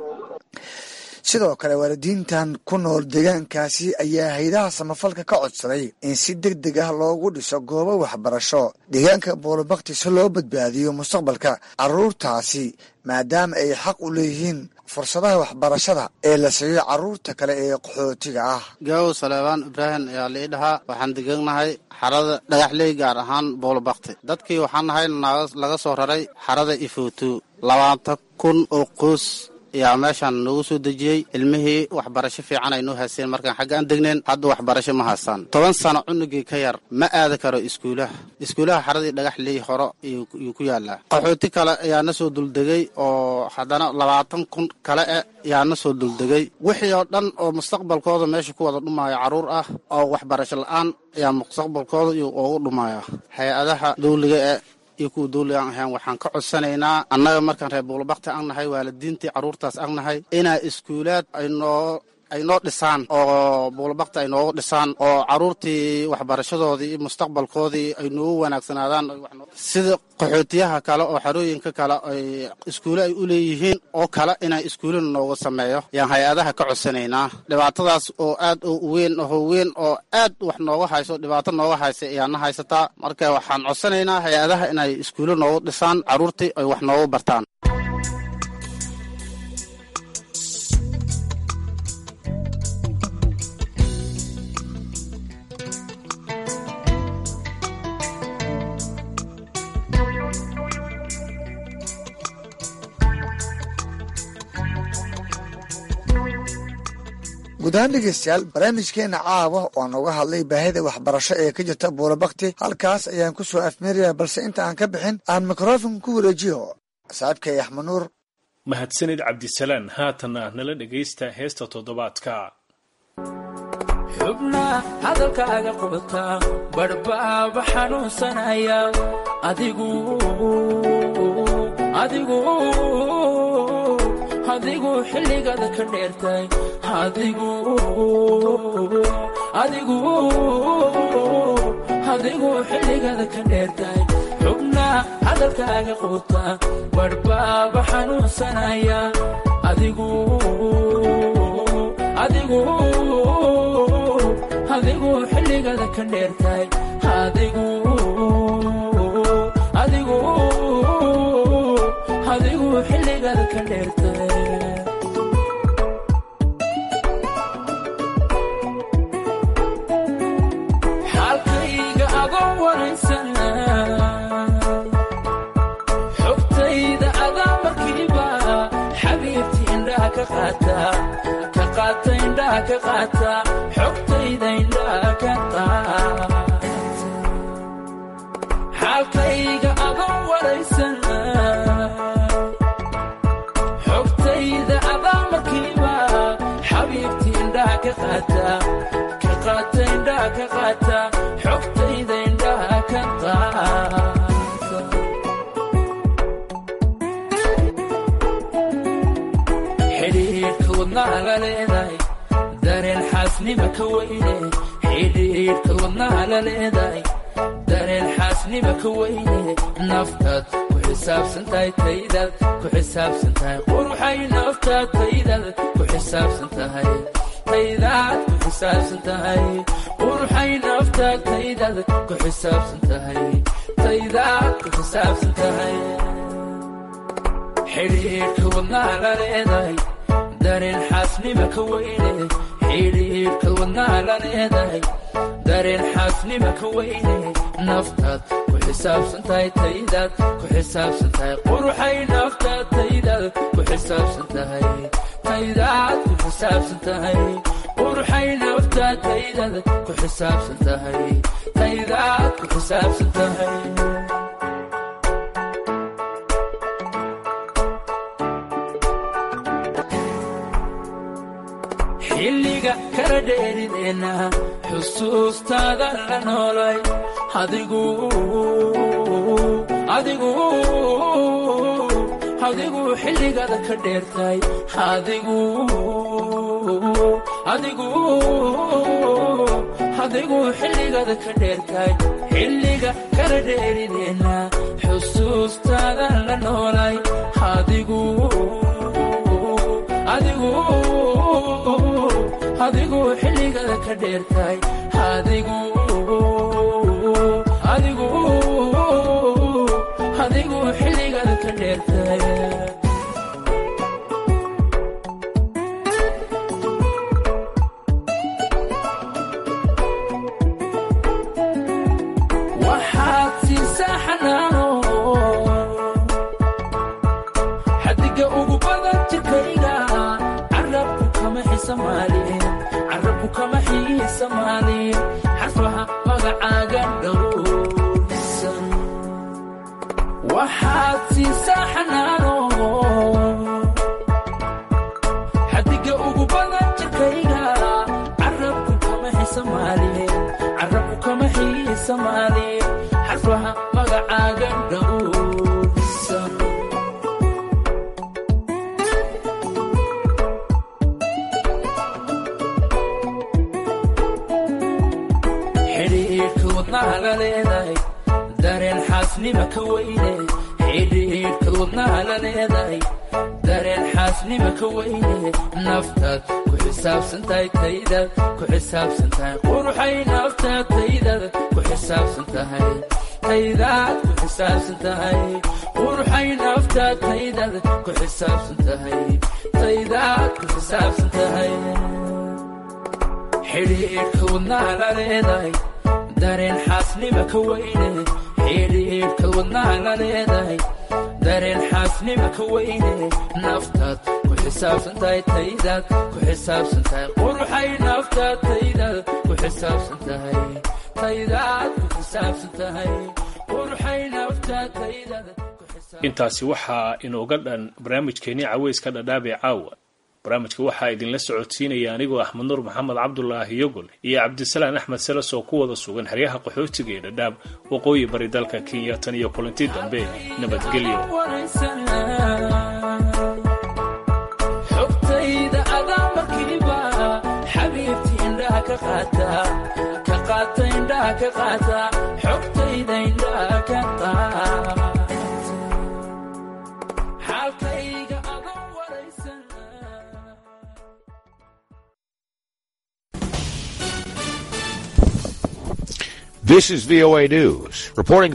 sidoo kale waalidiintan ku nool deegaankaasi ayaa haydaha samafalka ka codsaday in si deg deg ah loogu dhiso goobo waxbarasho deegaanka buulabakti si loo badbaadiyo mustaqbalka carruurtaasi maadaama ay xaq u leeyihiin fursadaha waxbarashada ee la siiyo carruurta kale ee qaxootiga ah gaawow saleebaan ibraahim ayaa lii dhahaa waxaan deganahay xarada dhagaxley gaar ahaan buulabakti dadkii waxaan nahay laga soo raray xarada ifuutu labaatan kun oo qoys ayaa meeshaan noogu soo dejiyey ilmihii waxbarasho fiican ay noo haysteen markaan xagga aan degneen hadda waxbarasho ma haystaan toban sano cunugii ka yar ma aadi karo iskuulaha iskuulaha xaradii dhagaxley horo yuu ku yaalaa qaxooti kale ayaa na soo duldegay oo haddana labaatan kun kale eh ayaa na soo duldegay wixii oo dhan oo mustaqbalkooda meesha ku wada dhumaayo carruur ah oo waxbarasho la-aan ayaa mustaqbalkooda ugu dhumaya hay-adaha dawliga e iyo kuwa dawliga aan ahayn waxaan ka codsanaynaa annaga markaan reer buulabakti aan nahay waalidiintii carruurtaas aan nahay inaa iskuulaad ay noo ay noo dhisaan oo buulabakti ay noogu dhisaan oo carruurtii waxbarashadoodii iyo mustaqbalkoodii ay noogu wanaagsanaadaan sida qaxootiyaha kale oo xarooyinka kale ay iskuule ay u leeyihiin oo kale inay iskuulina noogu sameeyo ayaan hay-adaha ka codsanaynaa dhibaatadaas oo aad u weyn oo weyn oo aad wax nooga hayso dhibaato nooga haysa ayaana haysataa marka waxaan codsanaynaa hay-adaha inay iskuulle noogu dhisaan carruurtii ay wax noogu bartaan guud ahaan dhegeystayaal barnaamijkeena caawa oo nooga hadlay baahida waxbarasho ee ka jirta buulabakti halkaas ayaan ku soo afmeeraya balse inta aan ka bixin aan mikrofon ku wareejiyo saaxiibkay axmed nuur mahadsanid cabdisalaan haatanna nala dhegaysta heesta toddobaadka xubna hadalkaaga qubata badhbaaba xanuunsanaya adigu adigu adigu xilligaada ka dheertay adigu adigu adigu xilligaada ka dheertay xubna hadalkaaga quuta badhbaaba xanuunsanaya adigu adigu adigu xilligaada ka dheertay adigu adigu adigu xilligaada ka dheertay xaalkayga adoo waraysana xogtayda adaa markiiba xabiibti indhaha ka qaata ka qaata indhaha ka qaata xogtayda indhaha ka qaata xaalkayga adoo waraysana xogtayda adaa markiiba xabiibti indhaha ka qaata ka qaata indhaha ka qaata xogtayda indhaha ka qaata xidhiidhka wadnaha la leedahay dareen xaasnima ka weyne xidhiidhka wadnaha la leedahay dareen xaasnima ka weyne naftaad ku xisaabsan tahay taydaad ku xisaabsan tahay quruxay naftaad taydaad ku xisaabsan tahay taydaad ku xisaabsan tahay quruxay naftaad taydaad ku xisaabsan tahay taydaad ku xisaabsan tahay xidhiidhka wadnaha la leedahay dareen xaasnima ka weyne xidhiidhka wadnaha la leedahay dareen xaasnima ka weyne naftaad ku xisaabsan tahay taydaad ku xisaabsan tahay quruxay naftaad taydaad ku xisaabsan tahay taydaad ku xisaabsan tahay quruxay naftaad taydaad ku xisaabsan tahay taydaad ku xisaabsan tahay xilliga kala dheerideenna xusuustaada la noolay adigu adigu adigu xilligaada ka dheertay adigu adigu adigu xilligaada ka dheertay xilliga kala dheerideenna xusuustaada la noolay adigu adigu adigu xilligaada ka dheertay adigu adigu adigu xilligaada ka dheertay waxaad siisaa xanaano xadiga ugu badan jirkayga carabku kama xisamaalin carabku kama xiisamaalin xarfaha magacaaga dhowrsan waxaad siisaa xanaano xadiga ugu badan jirkayga carabku kama xisamaalin carabku kama xiisamaalin xarfaha magacaaga dhowrsan xidhiidhka wadnaha la leedahay dareen xaasnima ka weyne xidhiidhka wadnaha la leedahay dareen xaasnima ka weyne naftaad ku xisaabsan tahay taydaad ku xisaabsan tahay quruxay naftaad taydaad ku xisaabsan tahay taydaad ku xisaabsan tahay quruxay naftaad taydaad ku xisaabsan tahay taydaad ku xisaabsan tahay xidhiidhka wadnaha la leedahay dareen xaasnima ka weyne xidhiidhka wadnaha la leedahay dareen xaasnima ka weyne naftaad ku xisaabsan tahay taydaad ku xisaabsan tahay quruxay naftaad taydaad ku xisaabsan tahay taydaad ku xisaabsan tahay quruxay naftaad taydaad intaasi waxaa inooga dhan barnaamijkeenii caweyska dhadhaabee caawa barnaamijka waxaa idinla socodsiinaya anigoo axmed nuur maxamed cabdulaahi yogol iyo cabdisalaan axmed seles oo ku wada sugan xeryaha qaxootiga ee dhadhaab waqooyi bari dalka kenya tan iyo kulanti dambe nabadgelyo xogtayda adaa markiiba xabiibti indhaha ka qaata ka qaata indhaha ka qaata xogtayda indhaha ka qaata xaalkayga adaa waraysan This is VOA News, reporting